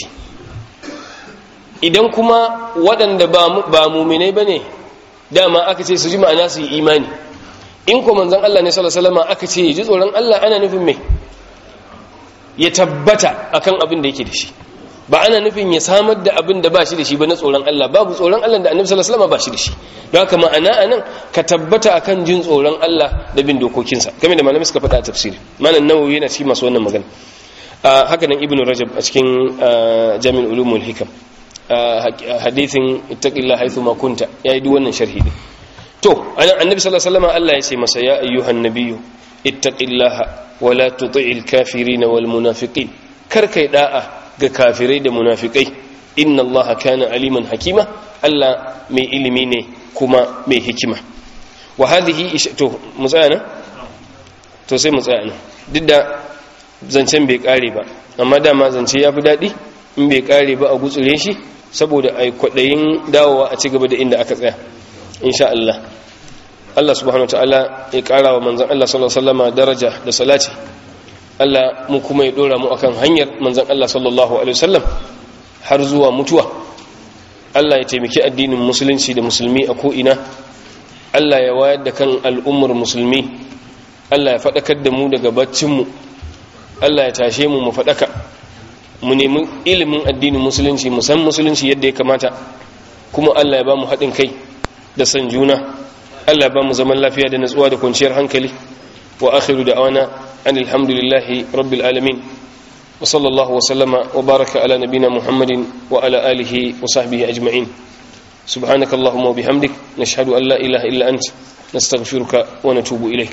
Speaker 1: idan kuma waɗanda ba muminai ba ne dama aka ce su ji ma'ana su yi imani in kuma manzan Allah ne salasalama aka ce ji tsoron Allah ana nufin mai ya tabbata akan abin da yake da shi ba ana nufin ya samar da abin da ba shi da shi ba na tsoron Allah babu tsoron Allah da annabi sallallahu alaihi ba shi da shi don haka ma'ana anan ka tabbata akan jin tsoron Allah da bin dokokinsa kamar da malamai suka faɗa a tafsiri malam nawawi yana cikin masu wannan magana haka nan ibnu rajab a cikin jami'ul ulumul hikam hadithin ittaqillaha haythu ma kunta yayi duk wannan sharhi din to annabi sallallahu alaihi wasallam Allah ya ce masa ya ayyuhan nabiyyu ittaqillaha wa la tuti'il kafirin wal munafiqin kar kai da'a ga kafirai da munafikai inna allaha kana aliman hakima Allah mai ilimi ne kuma mai hikima wa hadhihi to mu tsaya nan to sai mu tsaya nan duk da zancen bai kare ba amma dama zance ya fi daɗi in bai kare ba a gutsure shi saboda ai kwaɗayin dawowa a ci gaba da inda aka tsaya insha Allah Allah subhanahu wa ta'ala ya ƙara wa manzon Allah sallallahu alaihi wasallam daraja da salati Allah mu kuma ya dora mu akan hanyar manzon Allah sallallahu alaihi wasallam har zuwa mutuwa Allah ya taimaki addinin musulunci da musulmi a ko'ina Allah ya wayar da kan al'ummar musulmi Allah ya faɗakar da mu daga baccinmu Allah ya tashe mu mu faɗaka mu nemi ilimin addinin musulunci mu san musulunci yadda ya kamata kuma Allah ya ba mu haɗin kai da san juna Allah ya ba mu zaman lafiya da natsuwa da kwanciyar hankali wa akhiru da'wana أن الحمد لله رب العالمين وصلى الله وسلم وبارك على نبينا محمد وعلى آله وصحبه أجمعين سبحانك اللهم وبحمدك نشهد أن لا إله إلا أنت نستغفرك ونتوب إليك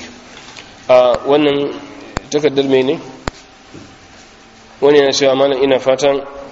Speaker 1: wannan takardar mai ne wani yana cewa malam ina fatan